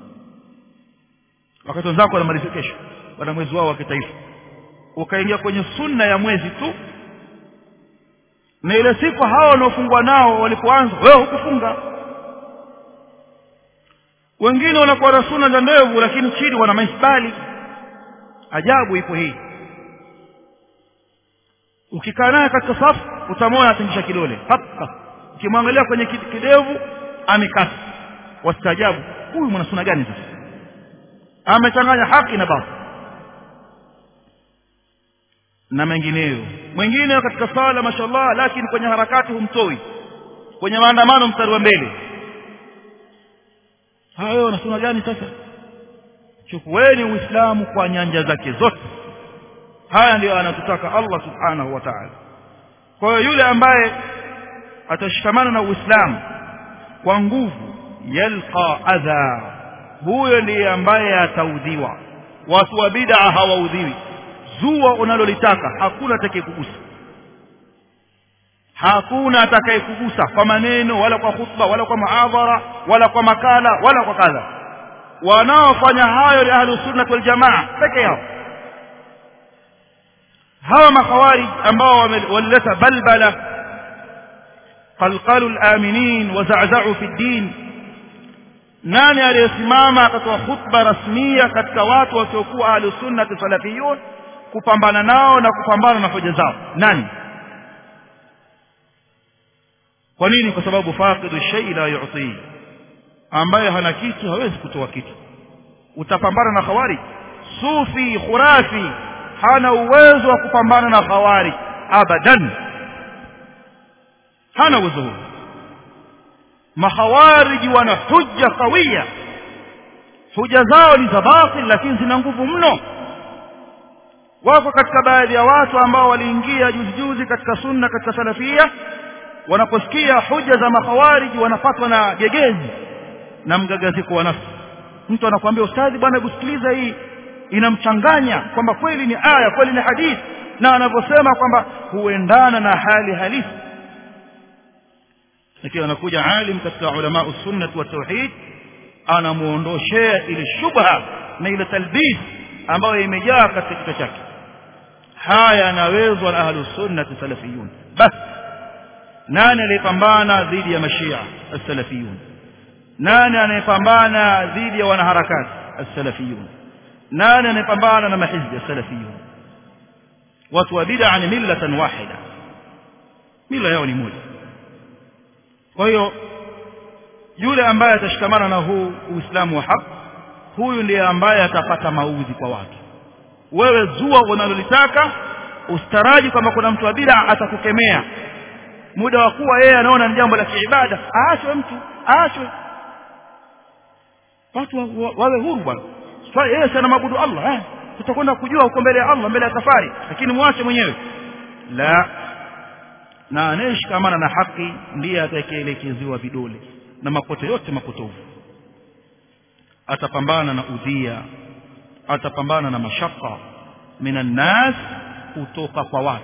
wakati wenzako wanamaliza kesho wana mwezi wao wa kitaifa ukaingia kwenye sunna ya mwezi tu na ile siku hao wanaofungwa nao walipoanza wewe hukufunga wengine wanakuwa na sunna za ndevu lakini chini wana maisbali ajabu ipo hii ukikaa naye katika safu utamwona atingisha kidole hapa ukimwangalia kwenye kidevu amekata wastaajabu huyu mwana sunna gani sasa amechanganya haki na batil na mengineyo mwingine katika sala mashallah lakini kwenye harakati humtoi kwenye maandamano mstari wa mbele hayo na sunna gani sasa chukueni uislamu kwa nyanja zake zote haya ndiyo anatutaka Allah subhanahu wa ta'ala kwa hiyo yule ambaye atashikamana na uislamu kwa nguvu yalqa adha huyo ndiye ambaye ataudhiwa watu wa bid'a hawaudhiwi zua unalolitaka hakuna atakayekugusa hakuna atakayekugusa kwa maneno wala kwa khutba wala kwa muadhara wala kwa makala wala kwa kadha wanaofanya hayo ni ahlus sunnah wal jamaa peke yao hawa makhawarij ambao walileta balbala qalqalu al-aminin wa za'za'u fi din nani aliyesimama akatoa khutba rasmia katika watu wasiokuwa ahlu sunnah salafiyun kupambana nao na kupambana na hoja zao nani kwa nini kwa sababu faqidu shay la yu'ti ambaye hana kitu hawezi kutoa kitu utapambana na khawari sufi khurafi hana uwezo wa kupambana na khawari abadan hana uwezo huo makhawariji wana hujja kawia huja zao ni za batil lakini zina nguvu mno wako katika baadhi ya watu ambao waliingia juzi juzi katika sunna katika salafia wanaposikia hoja za makhawariji wanapatwa na gegezi na mgagaziko wa nafsi mtu anakuambia ustadhi bwana hebu sikiliza hii inamchanganya kwamba kweli ni aya kweli ni hadithi na anavyosema kwamba huendana na hali halisi lakini anakuja alim katika ulama usunnah wa tauhid anamuondoshea ile shubha na ile talbis ambayo imejaa katika kichwa chake haya yanawezwa na ahlus sunnah salafiyun bas nani aliyepambana dhidi ya mashia as-salafiyun nani anayepambana dhidi ya wanaharakati as-salafiyun nani anayepambana na mahizbi as-salafiyun watu wa bid'a ni millatan wahida mila yao ni moja kwa hiyo yule ambaye atashikamana na huu uislamu wa haki huyu ndiye ambaye atapata maudhi kwa watu wewe zua unalolitaka ustaraji kwamba kuna mtu wa bid'a atakukemea muda wa kuwa yeye anaona ni jambo la kiibada aachwe mtu aachwe watu wawe huru bwana swali yeye sana mabudu Allah eh tutakwenda kujua huko mbele ya Allah mbele ya safari lakini muache mwenyewe la na anayeshikamana na haki ndiye atakayeelekezewa vidole na makoto yote mapotovu atapambana na udhia atapambana na mashaka minan nas kutoka kwa watu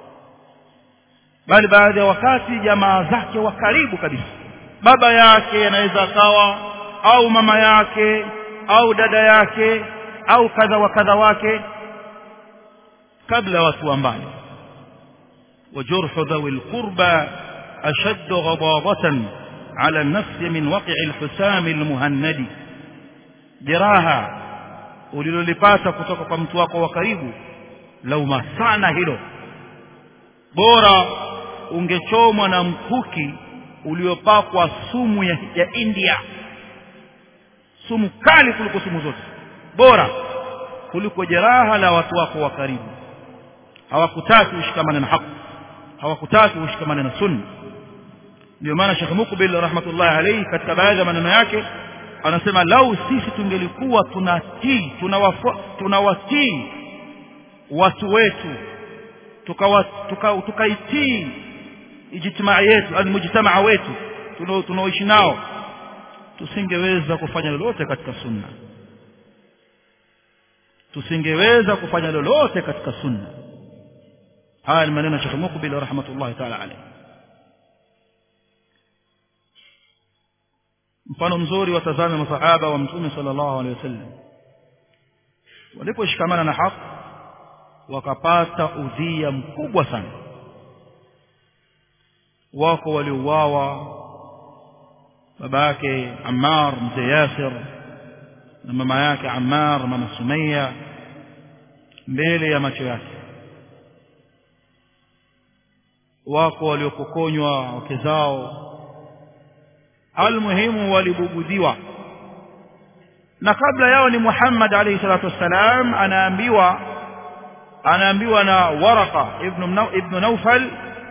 bali baadhi ya wakati jamaa zake wa karibu kabisa baba yake anaweza akawa au mama yake au dada yake au kadha wa kadha wake kabla watu wa mbali وجرح ذوي القربى أشد غضاضة على النفس من وقع الحسام المهند جراها ulilolipata kutoka kwa mtu wako wa karibu lauma sana hilo bora ungechomwa na mkuki uliopakwa sumu ya, ya India sumu kali kuliko sumu zote bora kuliko jeraha la watu wako wa karibu hawakutaki ushikamane na haki hawakutaki ushikamane na sunna ndio maana Sheikh Mukbil rahmatullahi alayhi katika baadhi ya maneno yake anasema lau sisi tungelikuwa tunatii tunawatii tuna watu wetu tukaitii tuka, tuka ijtimaa yetu almujtamaa wetu tunaoishi nao tusingeweza kufanya lolote katika sunna tusingeweza kufanya lolote katika sunna haya ni maneno ya Sheikh Mukbil rahmatullahi ta'ala alayhi mfano mzuri watazame masahaba wa mtume sallallahu alaihi wasallam waliposhikamana na haki wakapata udhia mkubwa sana wako waliouawa baba yake Ammar mzee Yasir na mama yake Ammar mama Sumaya mbele ya macho yake wako waliopokonywa wake zao almuhimu walibugudiwa na kabla yao ni Muhammad alayhi salatu wassalam anaambiwa anaambiwa na Waraka ibn ibn Naufal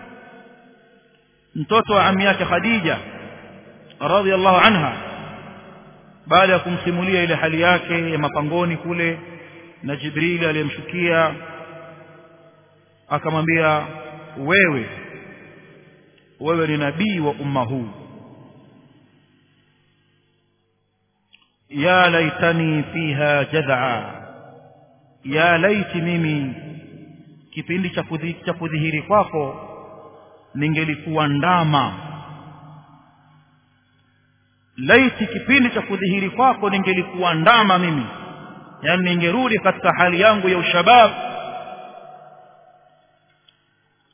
mtoto wa ammi yake Khadija radhiallahu anha baada ya kumsimulia ile hali yake ya mapangoni kule na Jibril aliyemshukia akamwambia wewe wewe ni nabii wa umma huu ya laitani fiha jad'a ya laiti mimi kipindi cha kudhihiri kwako ningelikuwa ndama laiti kipindi cha kudhihiri kwako ningelikuwa ndama mimi yani ningerudi katika hali yangu ya ushabab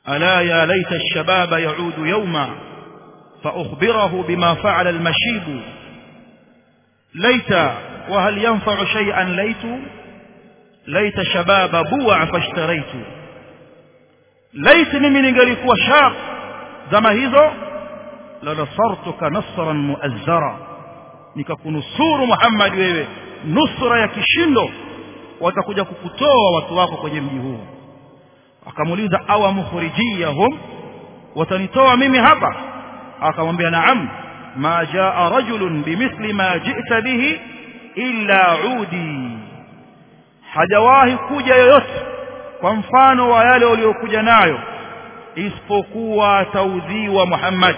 ألا يا ليت الشباب يعود يوما فأخبره بما فعل المشيب ليت وهل ينفع شيئا ليت ليت شباب بوع فاشتريت ليت mimi ningelikuwa shab zama hizo la nasartuka nasran muazzara nikakunusuru Muhammad wewe nusra ya kishindo watakuja kukutoa watu wako kwenye mji huu akamuuliza awa mukhrijiyahum watanitoa mimi hapa akamwambia naam ma jaa rajulun bimithli ma ji'ta bihi illa udi hajawahi kuja yoyote kwa mfano wa yale waliokuja nayo isipokuwa taudhiwa Muhammad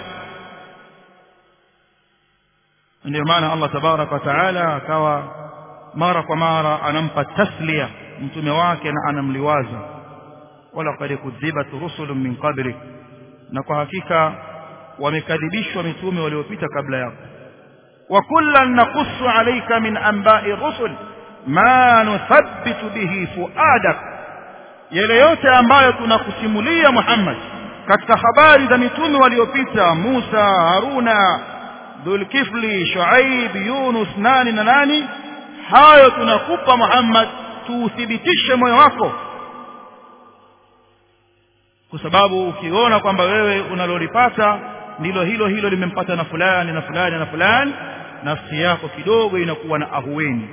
ndio maana Allah tabaraka wa taala akawa mara kwa mara anampa taslia mtume wake na anamliwaza wala qad kudhibat rusulun min qablik na kwa hakika wamekadhibishwa mitume waliopita kabla yako wa kullan naqussu alayka min anba'i rusul ma nuthabbitu bihi fuadak yale yote ambayo tunakusimulia Muhammad katika habari za mitume waliopita Musa Haruna Dhulkifli Shuaib Yunus nani na nani hayo tunakupa Muhammad tuuthibitishe moyo wako kwa sababu ukiona kwamba wewe unalolipata ndilo hilo hilo limempata na fulani na fulani na fulani nafsi yako kidogo inakuwa na ahueni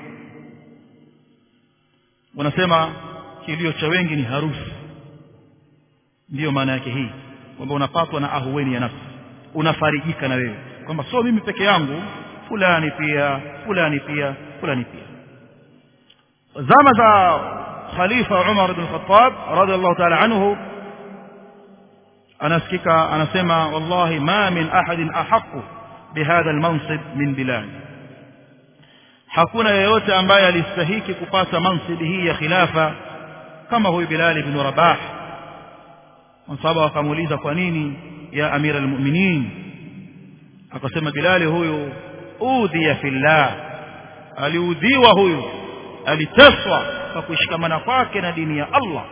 wanasema kilio cha wengi ni harusi ndiyo maana yake hii kwamba unapatwa na ahueni ya nafsi unafarijika na wewe kwamba sio mimi peke yangu fulani pia fulani pia fulani pia zama za khalifa Umar bin Khattab radhiallahu ta'ala anhu anasikika anasema wallahi ma min ahadin ahaqu bihadha almansib min bilal hakuna yeyote ambaye alistahiki kupata mansibi hii ya khilafa kama huyu Bilal ibn Rabah msaba akamuuliza kwa nini ya amira almu'minin akasema Bilal huyu udhiya fillah aliudhiwa huyu aliteswa kwa kushikamana kwake na dini ya Allah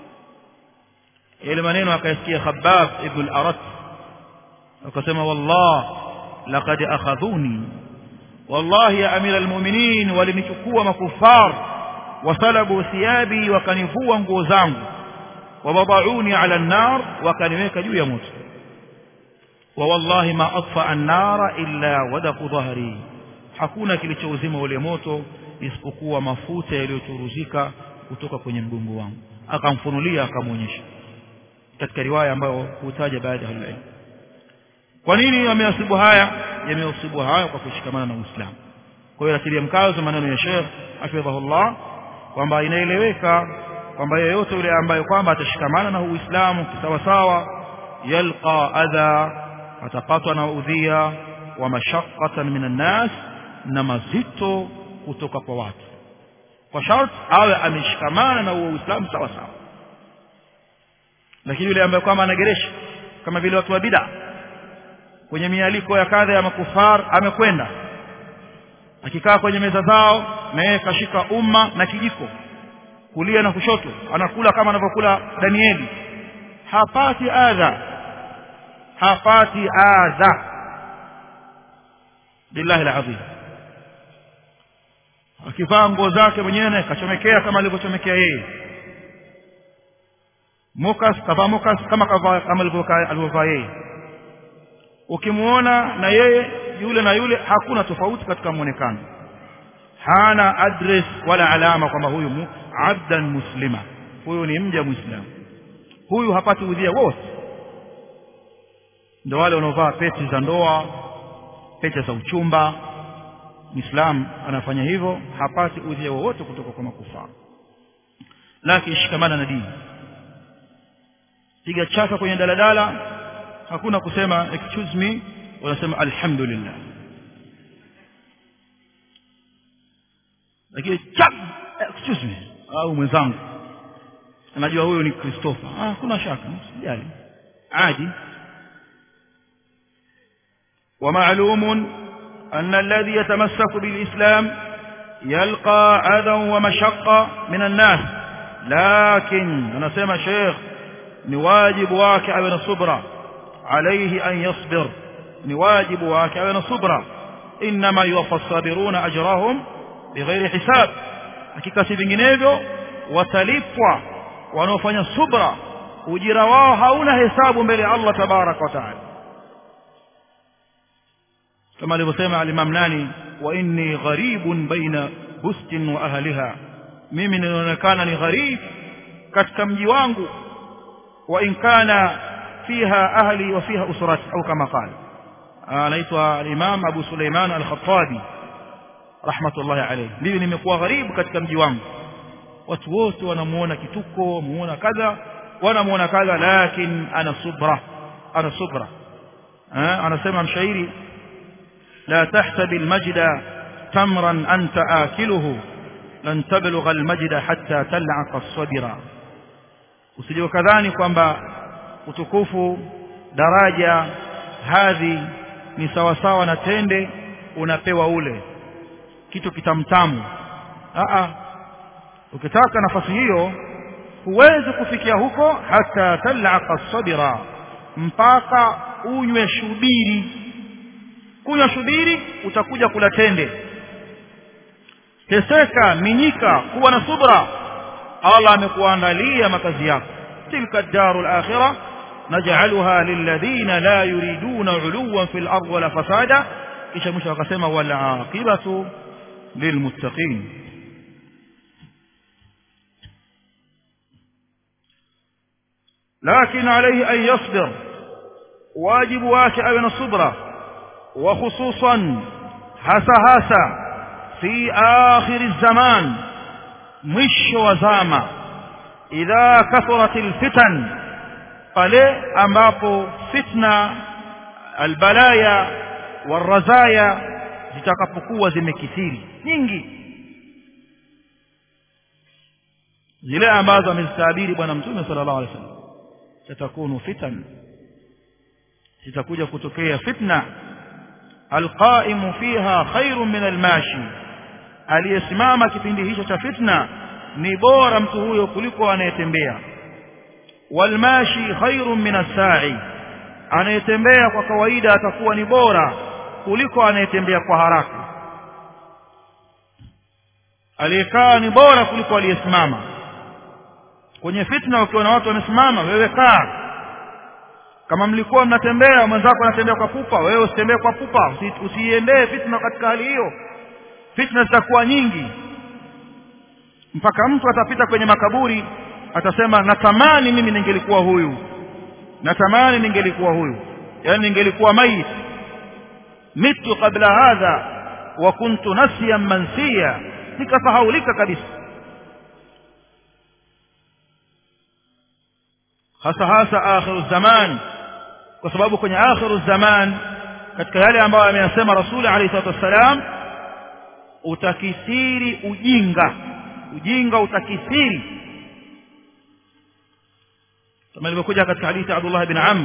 ile maneno akayasikia Khabbab ibn al-Arat akasema wallah laqad akhadhuni wallahi ya amira almu'minin walinichukua makufar wasalabu thiyabi wakanivua nguo zangu wabadauni ala an-nar wakaniweka juu ya moto wa wallahi ma atfa an-nara illa wadaqu dhahri hakuna kilichouzima ule moto isipokuwa mafuta yaliyochuruzika kutoka kwenye mgongo wangu akamfunulia akamwonyesha katika riwaya ambayo hutaja baadhi ya ulama kwa nini yameasibu haya yameasibu haya kwa kushikamana na Uislamu kwa hiyo atilia mkazo maneno ya Sheikh hafidhahullah kwamba inaeleweka kwamba yeyote yule ambaye kwamba atashikamana na Uislamu kisawa sawa yalqa adha atapatwa na udhia wa mashaqqatan minan nas na mazito kutoka kwa watu kwa sharti awe ameshikamana na Uislamu sawa sawa lakini yule ambaye kwamba anageresha kama vile watu wa bid'a kwenye mialiko ya kadha ya makufar amekwenda akikaa kwenye meza zao na yeye kashika umma na kijiko kulia na kushoto anakula kama anavyokula Danieli hapati adha hapati adha billahi alazim akivaa nguo zake mwenyewe kachomekea kama alivyochomekea yeye mukas kavaa mukas kama kavaa kama alivyovaa yeye ukimuona na yeye yule na yule hakuna tofauti katika muonekano hana address wala alama kwamba huyu mu, abdan muslima huyu ni mja muislamu huyu hapati udhia wote ndio wale wanaovaa pete za ndoa pete za uchumba muislam anafanya hivyo hapati udhia wowote kutoka kwa makufaa lakini shikamana na dini piga chaka kwenye daladala hakuna kusema excuse me wanasema alhamdulillah lakini chap excuse me au mwenzangu anajua huyo ni Christopher ah kuna shaka sijali عادي ومعلوم أن الذي يتمسك بالإسلام يلقى أذى ومشقة من الناس لكن أنا سمع شيخ ni wajibu wake awe na subra alayhi an yasbir ni wajibu wake awe na subra inma yuwaffa sabiruna ajrahum bighairi hisab hakika si vinginevyo watalipwa wanaofanya subra ujira wao hauna hesabu mbele ya Allah tabaraka wa taala kama alivyosema al-Imam nani wa inni gharibun baina bustin wa ahliha mimi ninaonekana ni gharib katika mji wangu wa in kana fiha ahli wa fiha usrati au kama qala anaitwa al-Imam Abu Suleiman al-Khattabi rahmatullahi alayhi mimi nimekuwa gharibu katika mji wangu watu wote wanamuona kituko wamuona kadha wanamuona kadha lakini ana subra ana subra anasema mshairi لا تحسب المجد تمرا أنت آكله لن تبلغ المجد حتى تلعق الصبر usije kadhani kwamba utukufu daraja hadhi ni sawasawa na tende unapewa ule kitu kitamtamu a ukitaka nafasi hiyo huwezi kufikia huko hata talaka sabira mpaka unywe shubiri kunywa shubiri utakuja kula tende teseka minyika kuwa na subra Allah amekuandalia makazi yako tilka darul akhirah naj'alha lilladhina la yuriduna 'uluwan fil ardi wala fasada kisha mwisho akasema wal aqibatu lilmuttaqin لكن عليه أن يصبر واجب واك أبن الصبرة وخصوصا هسا هسا في آخر الزمان مش وزامة إذا كثرت الفتن pale ambapo fitna albalaya warazaya zitakapokuwa zimekithiri nyingi zile ambazo amezitabiri bwana mtume sallallahu alaihi wasallam tatakunu fitan zitakuja kutokea fitna alqaimu fiha khairun min almashi aliyesimama kipindi hicho cha fitna ni bora mtu huyo kuliko anayetembea walmashi khairun min as-sa'i anayetembea kwa kawaida atakuwa ni bora kuliko anayetembea kwa haraka aliyekaa ni bora kuliko aliyesimama kwenye fitna ukiwa na watu wamesimama wewe kaa kama mlikuwa mnatembea mwenzako anatembea kwa pupa wewe usitembee kwa pupa usiiendee fitna katika hali hiyo fitna zitakuwa nyingi mpaka mtu atapita kwenye makaburi atasema natamani mimi ningelikuwa huyu natamani ningelikuwa huyu yani ningelikuwa mayit mitu kabla hadha wa kuntu nasiyan mansiya nikafahaulika kabisa hasa hasa akhiru zaman kwa sababu kwenye akhiru zaman katika yale ambayo ameyasema rasuli alayhi salatu wassalam utakithiri ujinga ujinga utakithiri kama ilivyokuja katika hadithi Abdullah bin Amr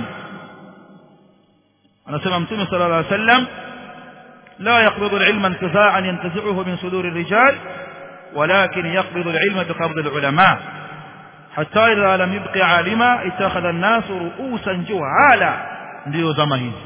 anasema mtume sallallahu alayhi wasallam لا يقبض العلم انتزاعا ينتزعه من صدور الرجال ولكن يقبض العلم بقبض العلماء حتى إذا لم يبق عالما اتخذ الناس رؤوسا جهالا ndio zama hizi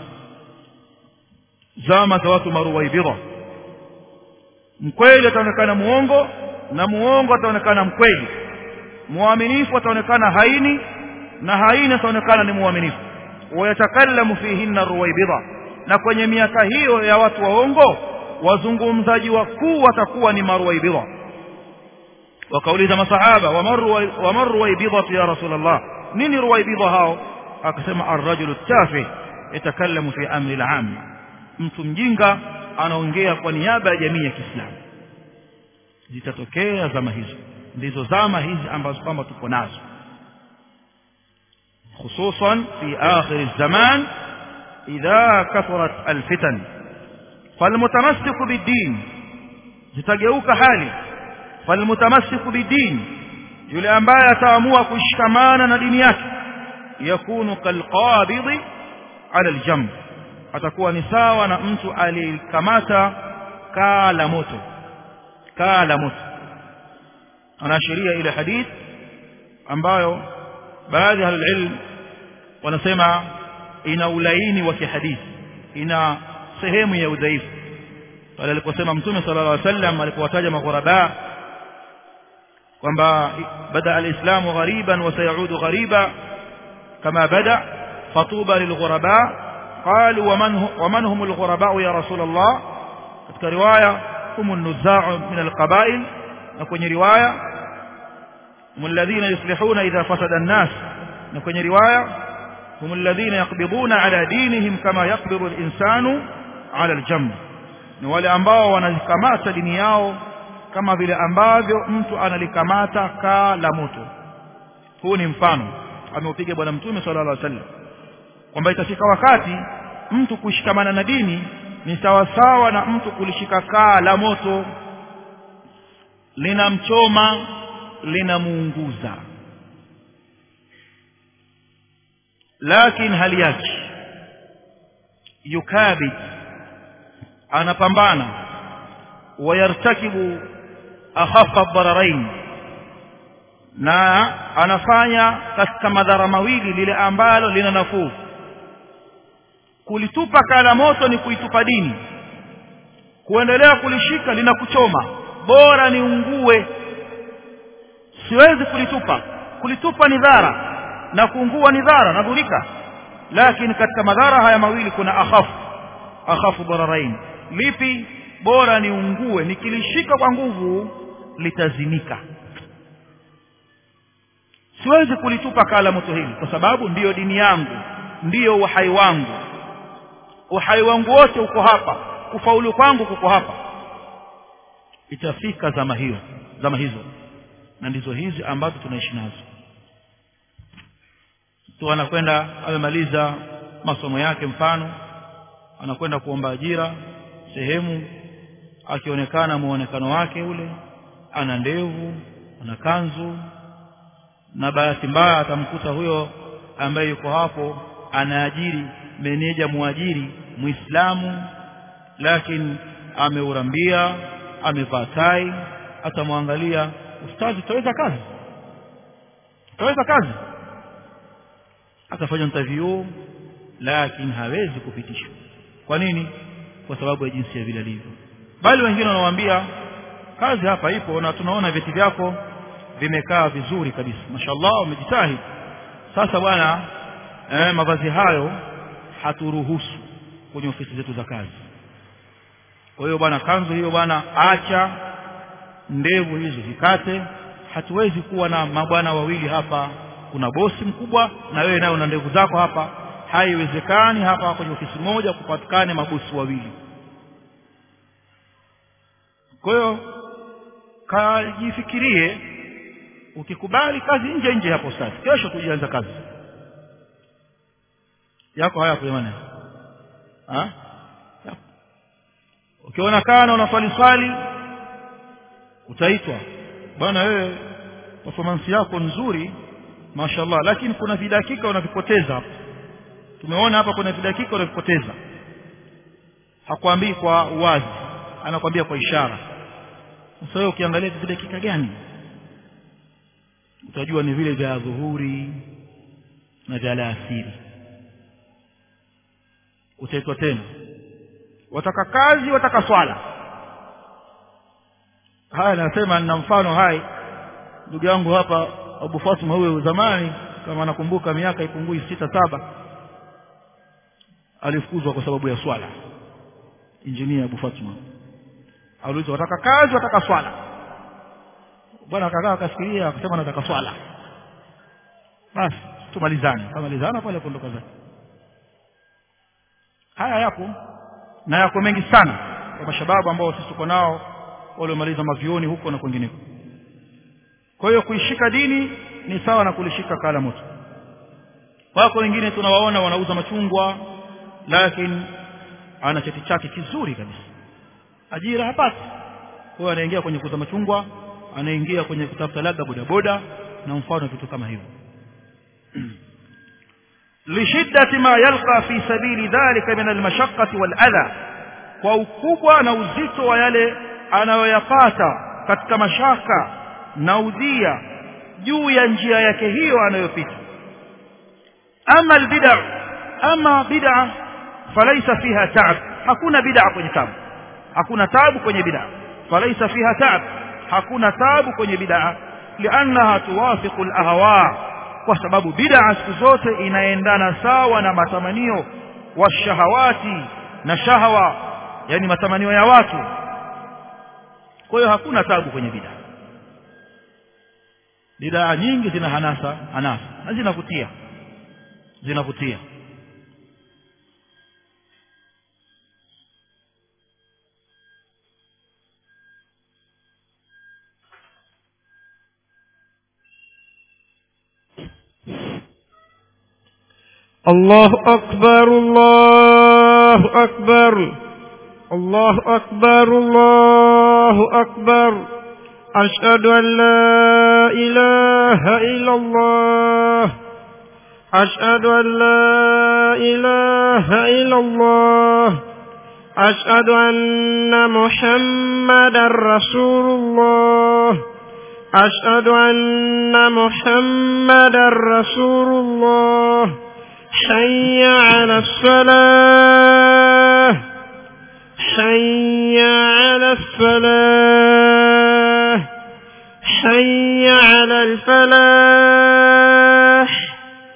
zama za watu maruwaibidha mkweli ataonekana muongo na muongo ataonekana mkweli muaminifu ataonekana haini na haini ataonekana ni muaminifu wayatakallamu fihinna ruwaibidha na kwenye miaka hiyo ya watu waongo wazungumzaji wakuu watakuwa ni maruwaibidha wakauliza masahaba waman ruwaibidhatu ya rasulullah nini ruwaibidha hao akasema arrajulu tafi yatakallamu fi amri al-am mtu mjinga anaongea kwa niaba ya jamii ya Kiislamu zitatokea zama hizo ndizo zama hizi ambazo kwamba tuko nazo خصوصا في آخر الزمان إذا كثرت الفتن فالمتمسك بالدين zitageuka hali falmutamassiku bidin yule ambaye ataamua kushikamana na dini yake yakunu kalqabidhi ala aljamb atakuwa ni sawa na mtu alikamata kaa la moto kaa la moto anaashiria ile hadith ambayo baadhi ya ilm wanasema ina ulaini wa kihadithi ina sehemu ya udhaifu pale aliposema mtume sallallahu alaihi wasallam alipowataja maghuraba kwamba bada alislamu ghariban wa sayaudu ghariba kama bada fatuba lilghuraba qalu waman waman hum alghuraba ya rasul allah katika riwaya hum an-nuzaa min alqabail na kwenye riwaya hum alladhina yuslihuna idha fasada an-nas na kwenye riwaya hum alladhina yaqbiduna ala dinihim kama yaqbidu al-insanu ala al-jamb ni wale ambao wanazikamata dini yao kama vile ambavyo mtu analikamata kaa la moto huu ni mfano ameupiga bwana mtume sallallahu alaihi wasallam kwamba itafika wakati mtu kushikamana na dini ni sawasawa na mtu kulishika kaa la moto linamchoma linamuunguza lakini hali yake yukabid anapambana wayartakibu akhaffa dararain na anafanya katika madhara mawili lile ambalo lina nafuu kulitupa kala moto ni kuitupa dini kuendelea kulishika linakuchoma bora niungue siwezi kulitupa kulitupa ni dhara na kuungua ni dhara nadhurika lakini katika madhara haya mawili kuna akhafu akhafu dararain lipi bora niungue nikilishika kwa nguvu litazimika siwezi kulitupa kala moto hili kwa sababu ndiyo dini yangu ndiyo uhai wangu uhai wangu wote uko hapa kufaulu kwangu kuko hapa itafika zama hiyo zama hizo na ndizo hizi ambazo tunaishi nazo tu anakwenda amemaliza masomo yake mfano anakwenda kuomba ajira sehemu akionekana muonekano wake ule ana ndevu ana kanzu na bahati mbaya atamkuta huyo ambaye yuko hapo anaajiri meneja muajiri muislamu lakini ameurambia amevaa tai atamwangalia ustazi utaweza kazi utaweza kazi atafanya interview lakini hawezi kupitishwa kwa nini kwa sababu ya jinsi ya vile alivyo bali wengine wanawaambia kazi hapa ipo na tunaona vyeti vyako vimekaa vizuri kabisa mashallah umejitahidi sasa bwana eh, mavazi hayo haturuhusu kwenye ofisi zetu za kazi kwa hiyo bwana kanzu hiyo bwana acha ndevu hizo zikate hatuwezi kuwa na mabwana wawili hapa kuna bosi mkubwa na wewe nayo una ndevu zako hapa haiwezekani hapa kwenye ofisi moja kupatikane mabosi wawili kwa hiyo kajifikirie ukikubali kazi nje nje hapo sasa kesho tujianza kazi yako haya jamani ha ukiona kana unaswali swali utaitwa bwana wewe performance yako nzuri mashallah lakini kuna vidakika unavipoteza hapo tumeona hapa kuna vidakika unavipoteza hakwambii kwa uwazi anakwambia kwa ishara sasa wewe ukiangalia vidakika gani utajua ni vile vya dhuhuri na vya alasiri utaitwa tena wataka kazi wataka swala haya nasema nina mfano hai ndugu yangu hapa Abu Fatuma huyo zamani kama nakumbuka miaka ipungui sita saba alifukuzwa kwa sababu ya swala injinia Abu Fatuma aliulizwa wataka kazi wataka swala bwana akakaa akafikiria akasema nataka swala basi tumalizane kamalizana pale kuondoka zake haya yapo na yako mengi sana kwa mashababu ambao sisi tuko nao waliomaliza mavioni huko na kwingineko kwa hiyo kuishika dini ni sawa na kulishika kala moto wako wengine tunawaona wanauza machungwa lakini ana cheti chake kizuri kabisa ajira hapati kwa hiyo anaingia kwenye kuuza machungwa anaingia kwenye kutafuta labda bodaboda na mfano vitu kama hivyo lishiddati ma yalqa fi sabili dhalika min almashaqqati waladha kwa ukubwa na uzito wa yale anayoyapata katika mashaka na udhia juu ya njia yake hiyo anayopita ama albid'a ama bid'a falaysa fiha ta'ab hakuna bid'a kwenye tabu hakuna tabu kwenye bid'a falaysa fiha ta'ab hakuna tabu kwenye bid'a li'annaha tuwafiqu al-ahwa kwa sababu bid'a siku zote inaendana sawa na matamanio washahawati na shahawa yani matamanio ya watu kwa hiyo hakuna tabu kwenye bid'a bid'a nyingi zina hanasa hanasa na zinavutia zinavutia الله أكبر الله أكبر الله أكبر الله أكبر أشهد أن لا إله إلا الله أشهد أن لا إله إلا الله أشهد أن محمدا رسول الله أشهد أن محمدا رسول الله حي على الصلاة حي على الصلاة حي على الفلاح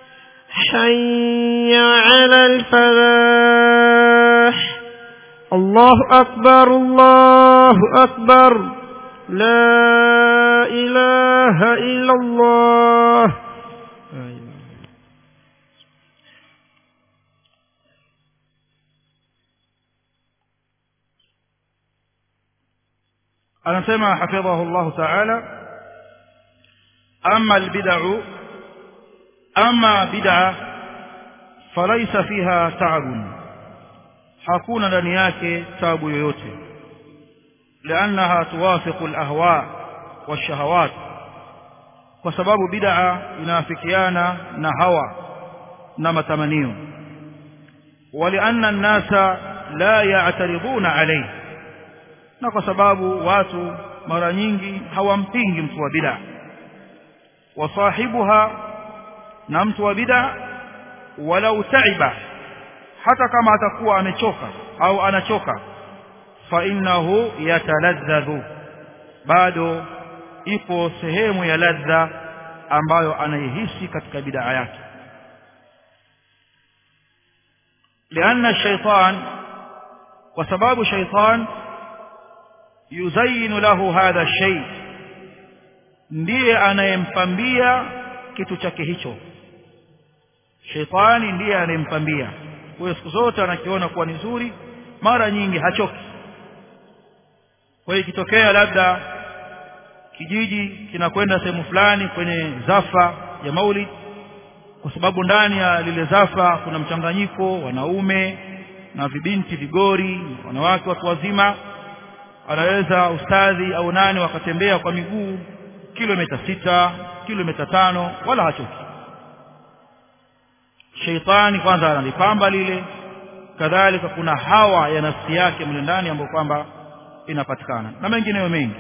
حي على الفلاح الله أكبر الله أكبر لا إله إلا الله anasema hafidhahu Allah ta'ala amma albid'u amma bid'a falaysa fiha ta'abun hakuna ndani yake taabu yoyote لانها توافق الاهواء والشهوات kwa sababu bid'a inaafikiana na hawa na matamanio ولان الناس لا يعترضون عليه na kwa sababu watu mara nyingi hawampingi mtu wa bid'a wasahibuha na mtu wa bid'a walau taiba hata kama atakuwa amechoka au anachoka fa innahu yataladhdhu bado ipo sehemu ya ladha ambayo anaihisi katika bid'a yake لأن الشيطان وسباب شيطان يزين له هذا الشيء ndiye anayempambia kitu chake hicho shetani ndiye anayempambia kwa hiyo siku zote anakiona kuwa ni nzuri mara nyingi hachoki kwa hiyo ikitokea labda kijiji kinakwenda sehemu fulani kwenye zafa ya maulid kwa sababu ndani ya lile zafa kuna mchanganyiko wanaume na vibinti vigori wanawake watu wazima anaweza ustadhi au nani wakatembea kwa miguu kilomita sita kilomita tano wala hachoki sheitani kwanza analipamba lile kadhalika kuna hawa ya nafsi yake mle ndani ambayo kwamba inapatikana na mengineyo mengi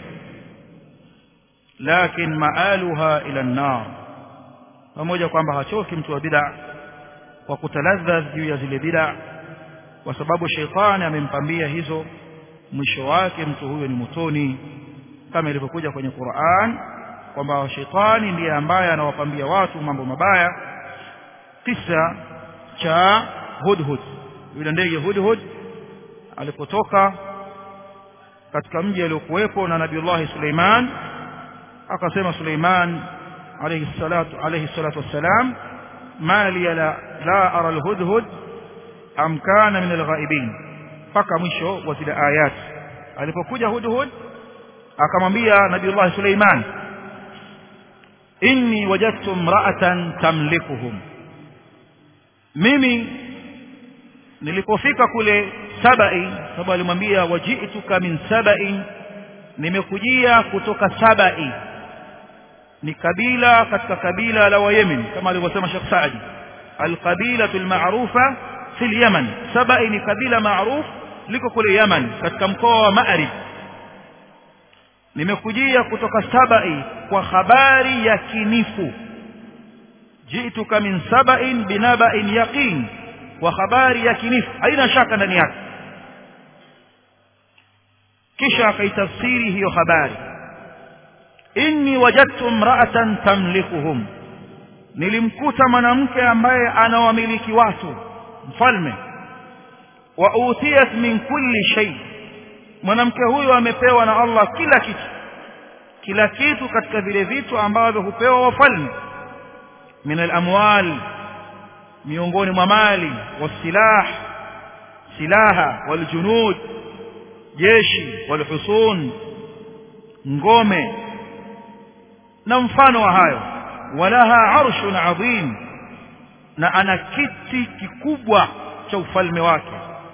lakin maaluha ila an-nar pamoja kwamba hachoki mtu wa bid'a kwa kutaladhadh juu ya zile bid'a kwa sababu sheitani amempambia hizo mwisho wake mtu huyo ni motoni kama ilivyokuja kwenye Qur'an kwamba sheitani ndiye ambaye anawapambia watu mambo mabaya kisa cha hudhud yule ndege hudhud alipotoka katika mji aliokuwepo na nabiullahi Suleiman akasema Suleiman alayhi salatu alayhi salatu wassalam ma li la, la ara alhudhud am kana min alghaibin mpaka mwisho wa zile ayat alipokuja hudhud akamwambia nabiullahi Suleiman inni wajadtu imra'atan tamlikuhum mimi nilipofika kule sabai sababu alimwambia waji'tuka min sabai nimekujia kutoka sabai ni kabila katika kabila la wayemen kama alivyosema Sheikh Saadi alqabila alma'rufa fi alyaman sabai ni kabila maarufu liko kule Yaman katika mkoa wa Ma'rib nimekujia kutoka sabai kwa habari ya kinifu jituka min saba'in binaba'in yaqin kwa habari yakinifu haina shaka ndani yake kisha akaitafsiri hiyo habari inni wajadtu imra'atan tamlikuhum nilimkuta mwanamke ambaye anawamiliki watu mfalme wa utiyat min kulli shay mwanamke huyo amepewa na Allah kila kitu kila kitu katika vile vitu ambavyo hupewa wafalme min al-amwal miongoni mwa mali wasilah silaha waljunud jeshi walhusun ngome na mfano wa hayo walaha arshun adhim na ana kiti kikubwa cha ufalme wake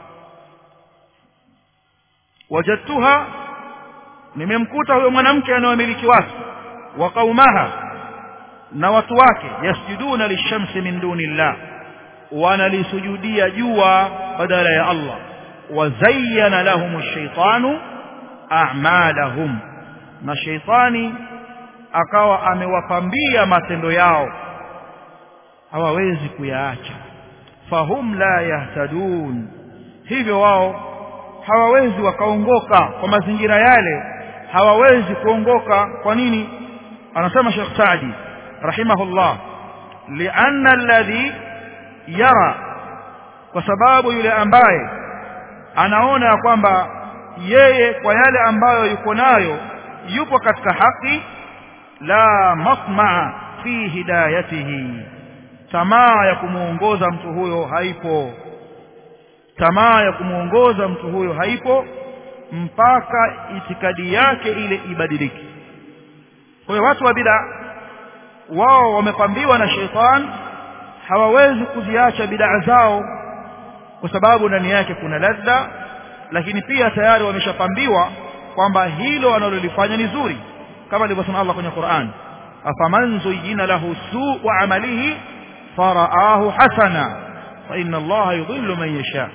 wajadtuha nimemkuta huyo mwanamke anayemiliki watu wa qaumaha na watu wake yasjuduna lishamsi min dunillah wanalisujudia jua badala ya Allah wazayyana lahum ash-shaytanu a'malahum na shaytani akawa amewapambia matendo yao hawawezi kuyaacha fahum la yahtadun hivyo wao hawawezi wakaongoka kwa mazingira yale hawawezi kuongoka kwa nini anasema Sheikh Saadi rahimahullah lianna alladhi yara kwa sababu yule ambaye anaona ya kwamba yeye kwa yale ambayo yuko nayo yupo katika haki la matmaa fi hidayatihi tamaa ya kumuongoza mtu huyo haipo tamaa ya kumuongoza mtu huyo haipo mpaka itikadi yake ile ibadilike kwa hiyo watu wa bid'a wao wamepambiwa na sheitan hawawezi kuziacha bid'a zao kwa sababu ndani yake kuna ladha lakini pia tayari wameshapambiwa kwamba hilo analolifanya ni zuri kama alivyosema Allah kwenye Qur'an afaman zuyyina lahu su'u amalihi faraahu hasana fa inna Allah yudhillu man yasha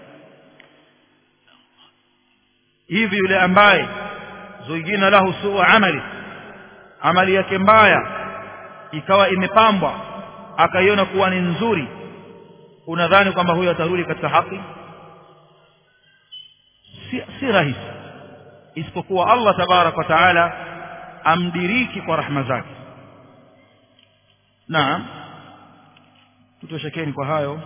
hivi yule ambaye zuyyina lahu su'u amali amali yake mbaya ikawa imepambwa akaiona kuwa ni nzuri unadhani kwamba huyo atarudi katika haki si, si rahisi isipokuwa Allah tabarak wa taala amdiriki kwa rahma zake naam tutoshekeni kwa hayo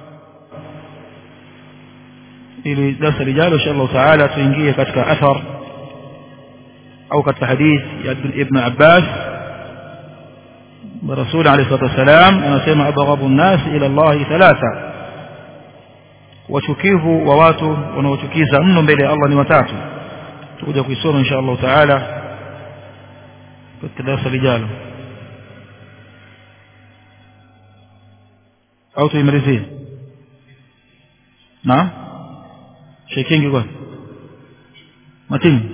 ili darasa lijalo insha Allah taala tuingie katika athar au katika hadith ya ibn Abbas الرسول عليه الصلاة والسلام anasema abghabu الناس إلى الله ثلاثة wachukivu wa watu wanaochukiza mno mbele ya Allah ni watatu tutakuja kuisoma insha Allah taala katika darasa lijalo au tuimalizie na shekingi kwa matini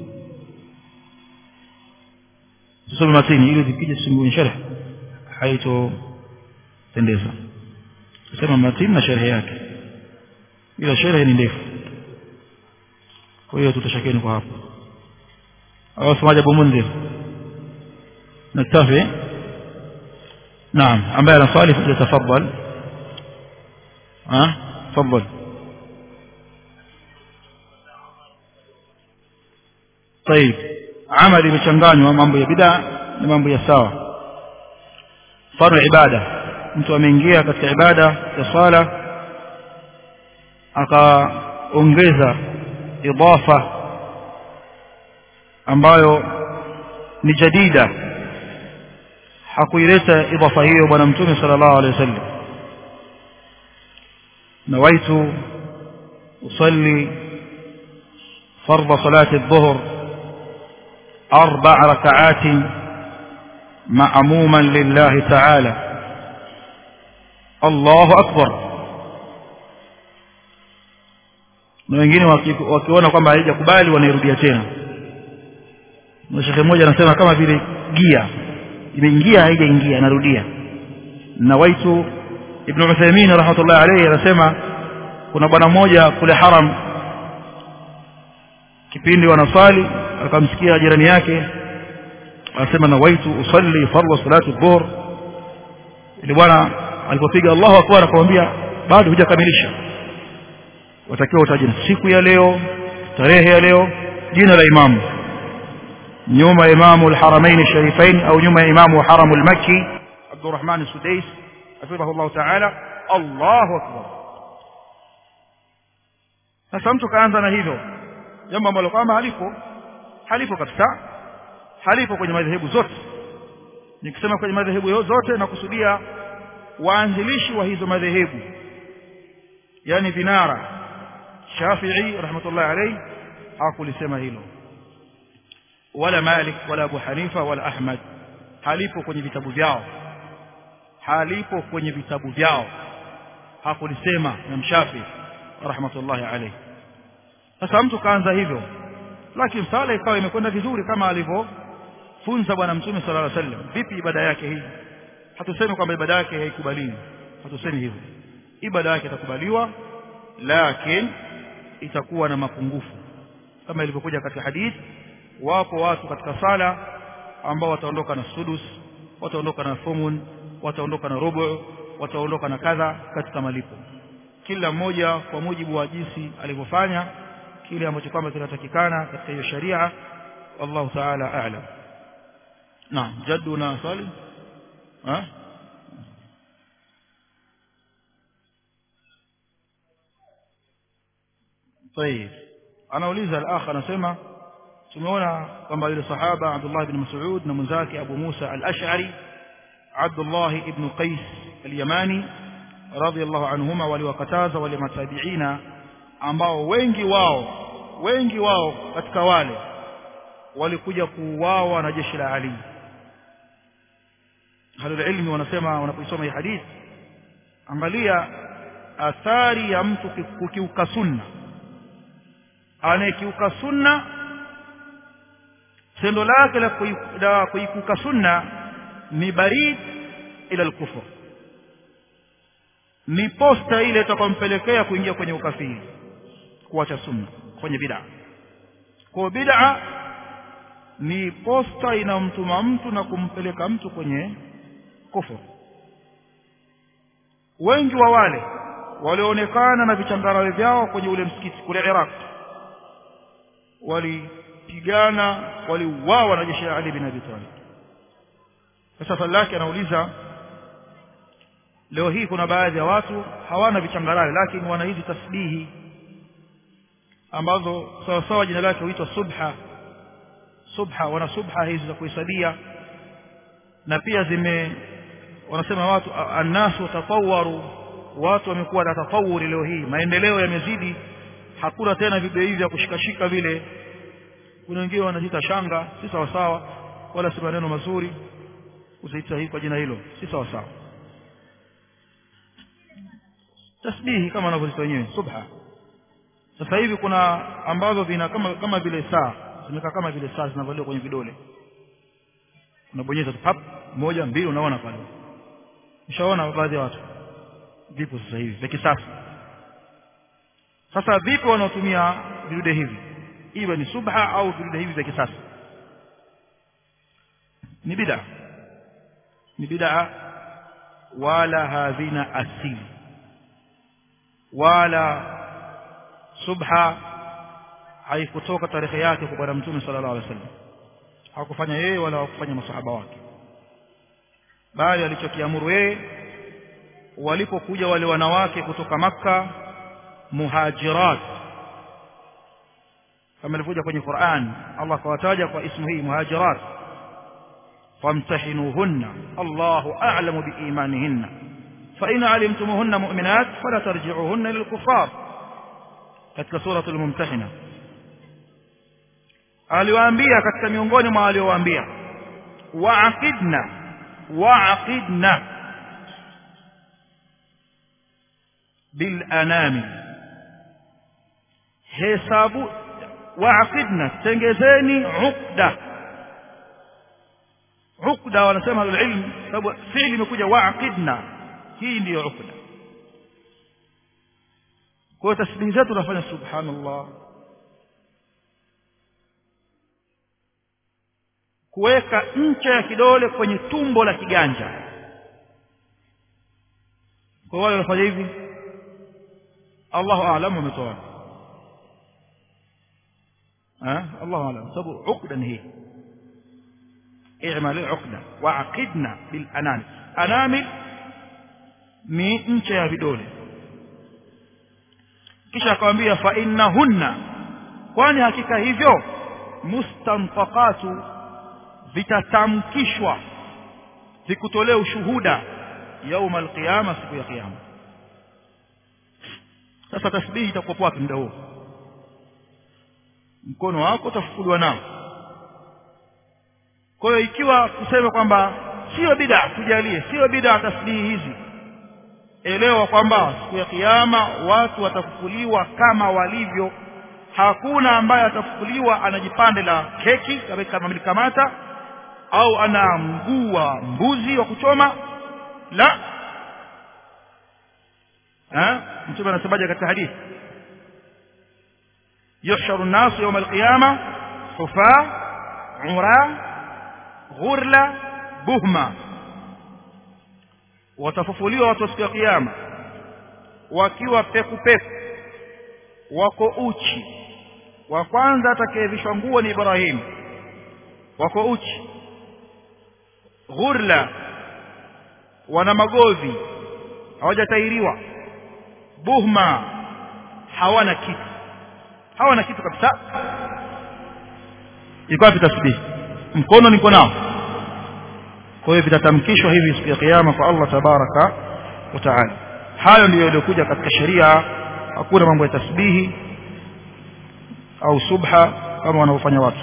tusome matini ili zikija tusimbue sharh haitopendeza tusema matini na sharh yake ila sharh ni ndefu kwa hiyo tutashakeni kwa hapo au semaje Abu Mundhir نكتفي نعم ambaye ana swali tafadhal ها تفضل طيب amali imechanganywa mambo ya bid'a na mambo ya sawa mfano ibada mtu ameingia katika ibada ya swala akaongeza idafa ambayo ni jadida hakuileta idafa hiyo bwana mtume sallallahu alaihi wasallam nawaitu usalli فرض صلاة الظهر أربع ركعات معموما لله تعالى الله أكبر na wengine wakiona kwamba haijakubali wanairudia tena na shekhe mmoja anasema kama vile gia imeingia haijaingia narudia na waitu ibn Uthaymeen rahmatullah alayhi anasema kuna bwana mmoja kule haram kipindi wanasali akamsikia jirani yake anasema na waitu usalli fardhu salati dhuhr ile bwana alipopiga Allahu akbar akamwambia bado hujakamilisha watakiwa utaje siku ya leo tarehe ya leo jina la imamu nyuma ya imamu al-haramain sharifain au nyuma ya imamu wa haramu al-makki Abdurrahman Sudais hafidhahu ta'ala Allahu akbar sasa mtu kaanza na hivyo jambo ambalo kwamba halipo halipo kabisa halipo kwenye madhehebu zote nikisema kwenye madhehebu zote nakusudia waanzilishi wa hizo madhehebu yani vinara Shafi'i rahmatullahi alayhi hakulisema hilo wala Malik wala Abu Hanifa wala Ahmad halipo kwenye vitabu vyao halipo kwenye vitabu vyao hakulisema Imam Shafi'i rahmatullahi alayhi sasa mtu kaanza hivyo lakini sala ikawa imekwenda vizuri kama alivyofunza bwana mtume sallallahu alaihi wasallam vipi ibada yake hii hatusemi kwamba ibada yake haikubaliwi hatusemi hivyo ibada yake itakubaliwa lakini itakuwa na mapungufu kama ilivyokuja katika hadithi wapo watu katika sala ambao wataondoka na sudus wataondoka na thumun wataondoka na rubu wataondoka na kadha katika malipo kila mmoja kwa mujibu wa jinsi alivyofanya kile ambacho kwamba kinatakikana katika hiyo sharia wallahu ta'ala a'lam naam jaddu na swali ha طيب anauliza al-akh anasema tumeona kwamba yule sahaba Abdullah ibn Mas'ud na mwenzake Abu Musa al-Ash'ari Abdullah ibn Qais al-Yamani radiyallahu anhuma waliwakataza wale matabiina ambao wengi wao wengi wao katika wale walikuja kuuawa na jeshi la Ali halul ilmi wanasema wanapoisoma hii hadithi angalia athari ya mtu kukiuka sunna anayekiuka sunna tendo lake la kuikuka sunna ni barid ila al-kufr ni posta ile itakayompelekea kuingia kwenye ukafiri kuacha sunna kwenye bid'a kwa bid'a ni posta inamtuma mtu na kumpeleka mtu kwenye kufur wengi wa wale walioonekana na vichangarawe vyao kwenye ule msikiti kule Iraq walipigana waliuawa na jeshi la Ali bin Abi Talib sasa swali lake anauliza leo hii kuna baadhi ya watu hawana vichangarawe lakini wana hizi tasbihi ambazo sawa sawa jina lake huitwa subha subha wana subha hizi za kuhesabia na pia zime wanasema watu annasu tatawaru watu wamekuwa na tatawuri leo hii maendeleo yamezidi hakuna tena video hivi vya kushikashika vile kuna wengine wanaziita shanga si sawa sawa wala si maneno mazuri kuziita hii kwa jina hilo si sawa sawa tasbihi kama wanavyoziita wenyewe subha sasa hivi kuna ambazo vina kama kama vile saa zimekaa kama vile saa zinavaliwa kwenye vidole unabonyeza tu pap moja mbili unaona pale ushaona baadhi ya watu vipo sasa hivi vya kisasa sasa vipi wanaotumia vidude hivi iwe ni subha au vidude hivi vya kisasa ni bid'a ni bid'a wala havina asili wala subha haikutoka tarehe yake kwa bwana mtume sallallahu alaihi wasallam hakufanya yeye wala hakufanya masahaba wake bali alichokiamuru yeye walipokuja wale wanawake kutoka maka muhajirat kama ilivyokuja kwenye Qur'an Allah kawataja kwa ismu hii muhajirat famtahinuhunna Allahu a'lamu biimanihinna fa in alimtumuhunna mu'minat fala tarji'uhunna lilkuffar katika sura al-mumtahina aliwaambia katika miongoni mwa aliowaambia wa'aqidna wa'aqidna bil anami hesabu wa'aqidna tengezeni uqda uqda wanasema ilmu sababu fi'li imekuja wa'aqidna hii ndiyo uqda kwa tasbihi zetu tunafanya subhanallah kuweka ncha ya kidole kwenye tumbo la kiganja kwa wale wanafanya hivi Allahu a'lam wametoa wapi ها الله أعلم سبب عقدا هي اعمل عقدا وعقدنا بالأنامل أنامل ni ncha ya vidole kisha akamwambia fa innahunna kwani hakika hivyo mustanfaqatu vitatamkishwa vikutolee ushuhuda yauma alqiyama siku ya kiyama sasa tasbihi itakuwa wapi muda huo mkono wako utafukuliwa nao kwa hiyo ikiwa kusema kwamba sio bid'a tujalie sio bid'a tasbihi hizi elewa kwamba siku ya kiyama watu watafukuliwa kama walivyo hakuna ambaye atafukuliwa ana jipande la keki kama mlikamata au ana mguu wa mbuzi wa kuchoma la eh mtume anasemaje katika hadithi يحشر الناس يوم القيامة حفاة عراة غرلة بهمة watafufuliwa watu siku ya kiyama wakiwa peku peku wako uchi wa kwanza atakayevishwa nguo ni Ibrahim wako uchi ghurla wana magovi hawajatairiwa buhma hawana kitu hawana kitu kabisa iko wapi tasbih mkono niko nao kwa hiyo vitatamkishwa hivi siku ya kiyama kwa Allah tabaraka wa taala hayo ndiyo yaliyokuja katika sheria hakuna mambo ya tasbihi au subha kama wanaofanya watu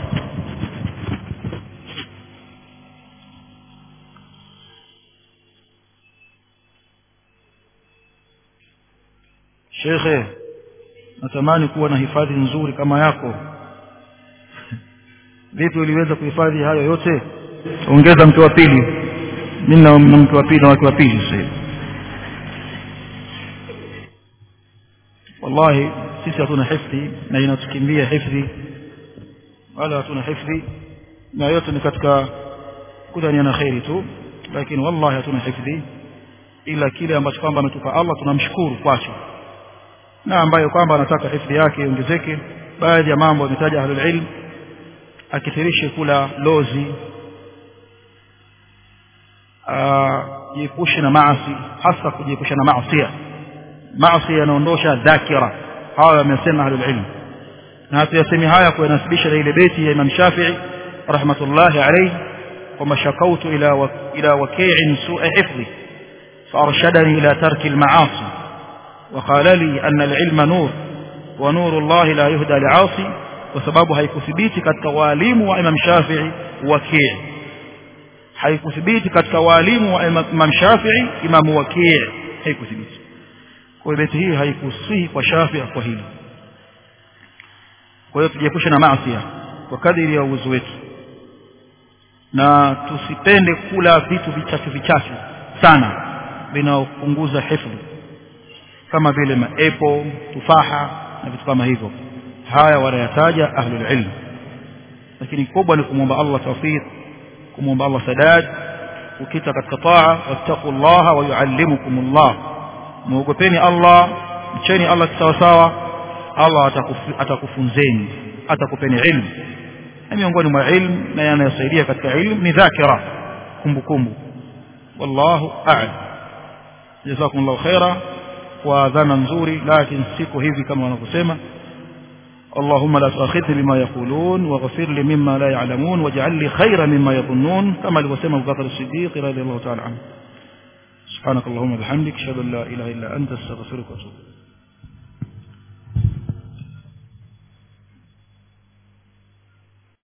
Shekhe natamani kuwa na hifadhi nzuri kama yako vipi uliweza kuhifadhi hayo yote ongeza mke wa pili mimi na mke wa pili na wake wa pili sasa wallahi sisi hatuna hifdhi na inatukimbia hifdhi wala hatuna hifdhi na yote ni katika kudhania kheri tu lakini wallahi hatuna hifdhi ila kile ambacho kwamba ametupa Allah tunamshukuru kwacho na ambayo kwamba anataka hifdhi yake iongezeke baadhi ya mambo ametaja ahlul ilm akithirishe kula lozi jiepushe na maasi hasa kujiepusha na maasi maasi yanaondosha dhakira hawa wamesema ahlul ilm na hatuyasemi haya kuyanasibisha na ile beti ya Imam Shafi'i rahmatullahi alayhi kwamba shakautu ila ila waki'in su'a hifdhi فأرشدني إلى ترك المعاصي وقال لي أن العلم نور ونور الله لا يهدى لعاصي وسبب haikuthibiti katika walimu wa Imam Shafi'i Waki' haikuthibiti katika walimu wa Imam Shafi'i Imam Waki' haikuthibiti kwa beti hii haikusihi kwa Shafi'i kwa hili kwa hiyo tujiepushe na maasi kwa kadiri ya uwezo wetu na tusipende kula vitu vichache vichache sana vinaopunguza hifdhi kama vile maepo tufaha na vitu kama hivyo haya wanayataja ahlul ilm lakini kubwa ni kumwomba Allah tawfiq kumwomba Allah sadad ukita katika taa wattaqullaha wa yuallimukumullah muogopeni Allah mcheni Allah sawa sawa Allah atakufunzeni atakupeni ilmu na miongoni mwa ilmu na yanayosaidia katika ilmu ni dhakira kumbukumbu wallahu a'lam jazakumullahu khaira kwa dhana nzuri lakini siko hivi kama wanavyosema اللهم لا تؤاخذني بما يقولون واغفر لي مما لا يعلمون واجعل لي خيرا مما يظنون كما لوسم ابو بكر الصديق رضي الله تعالى عنه سبحانك اللهم وبحمدك اشهد ان لا اله الا انت استغفرك واتوب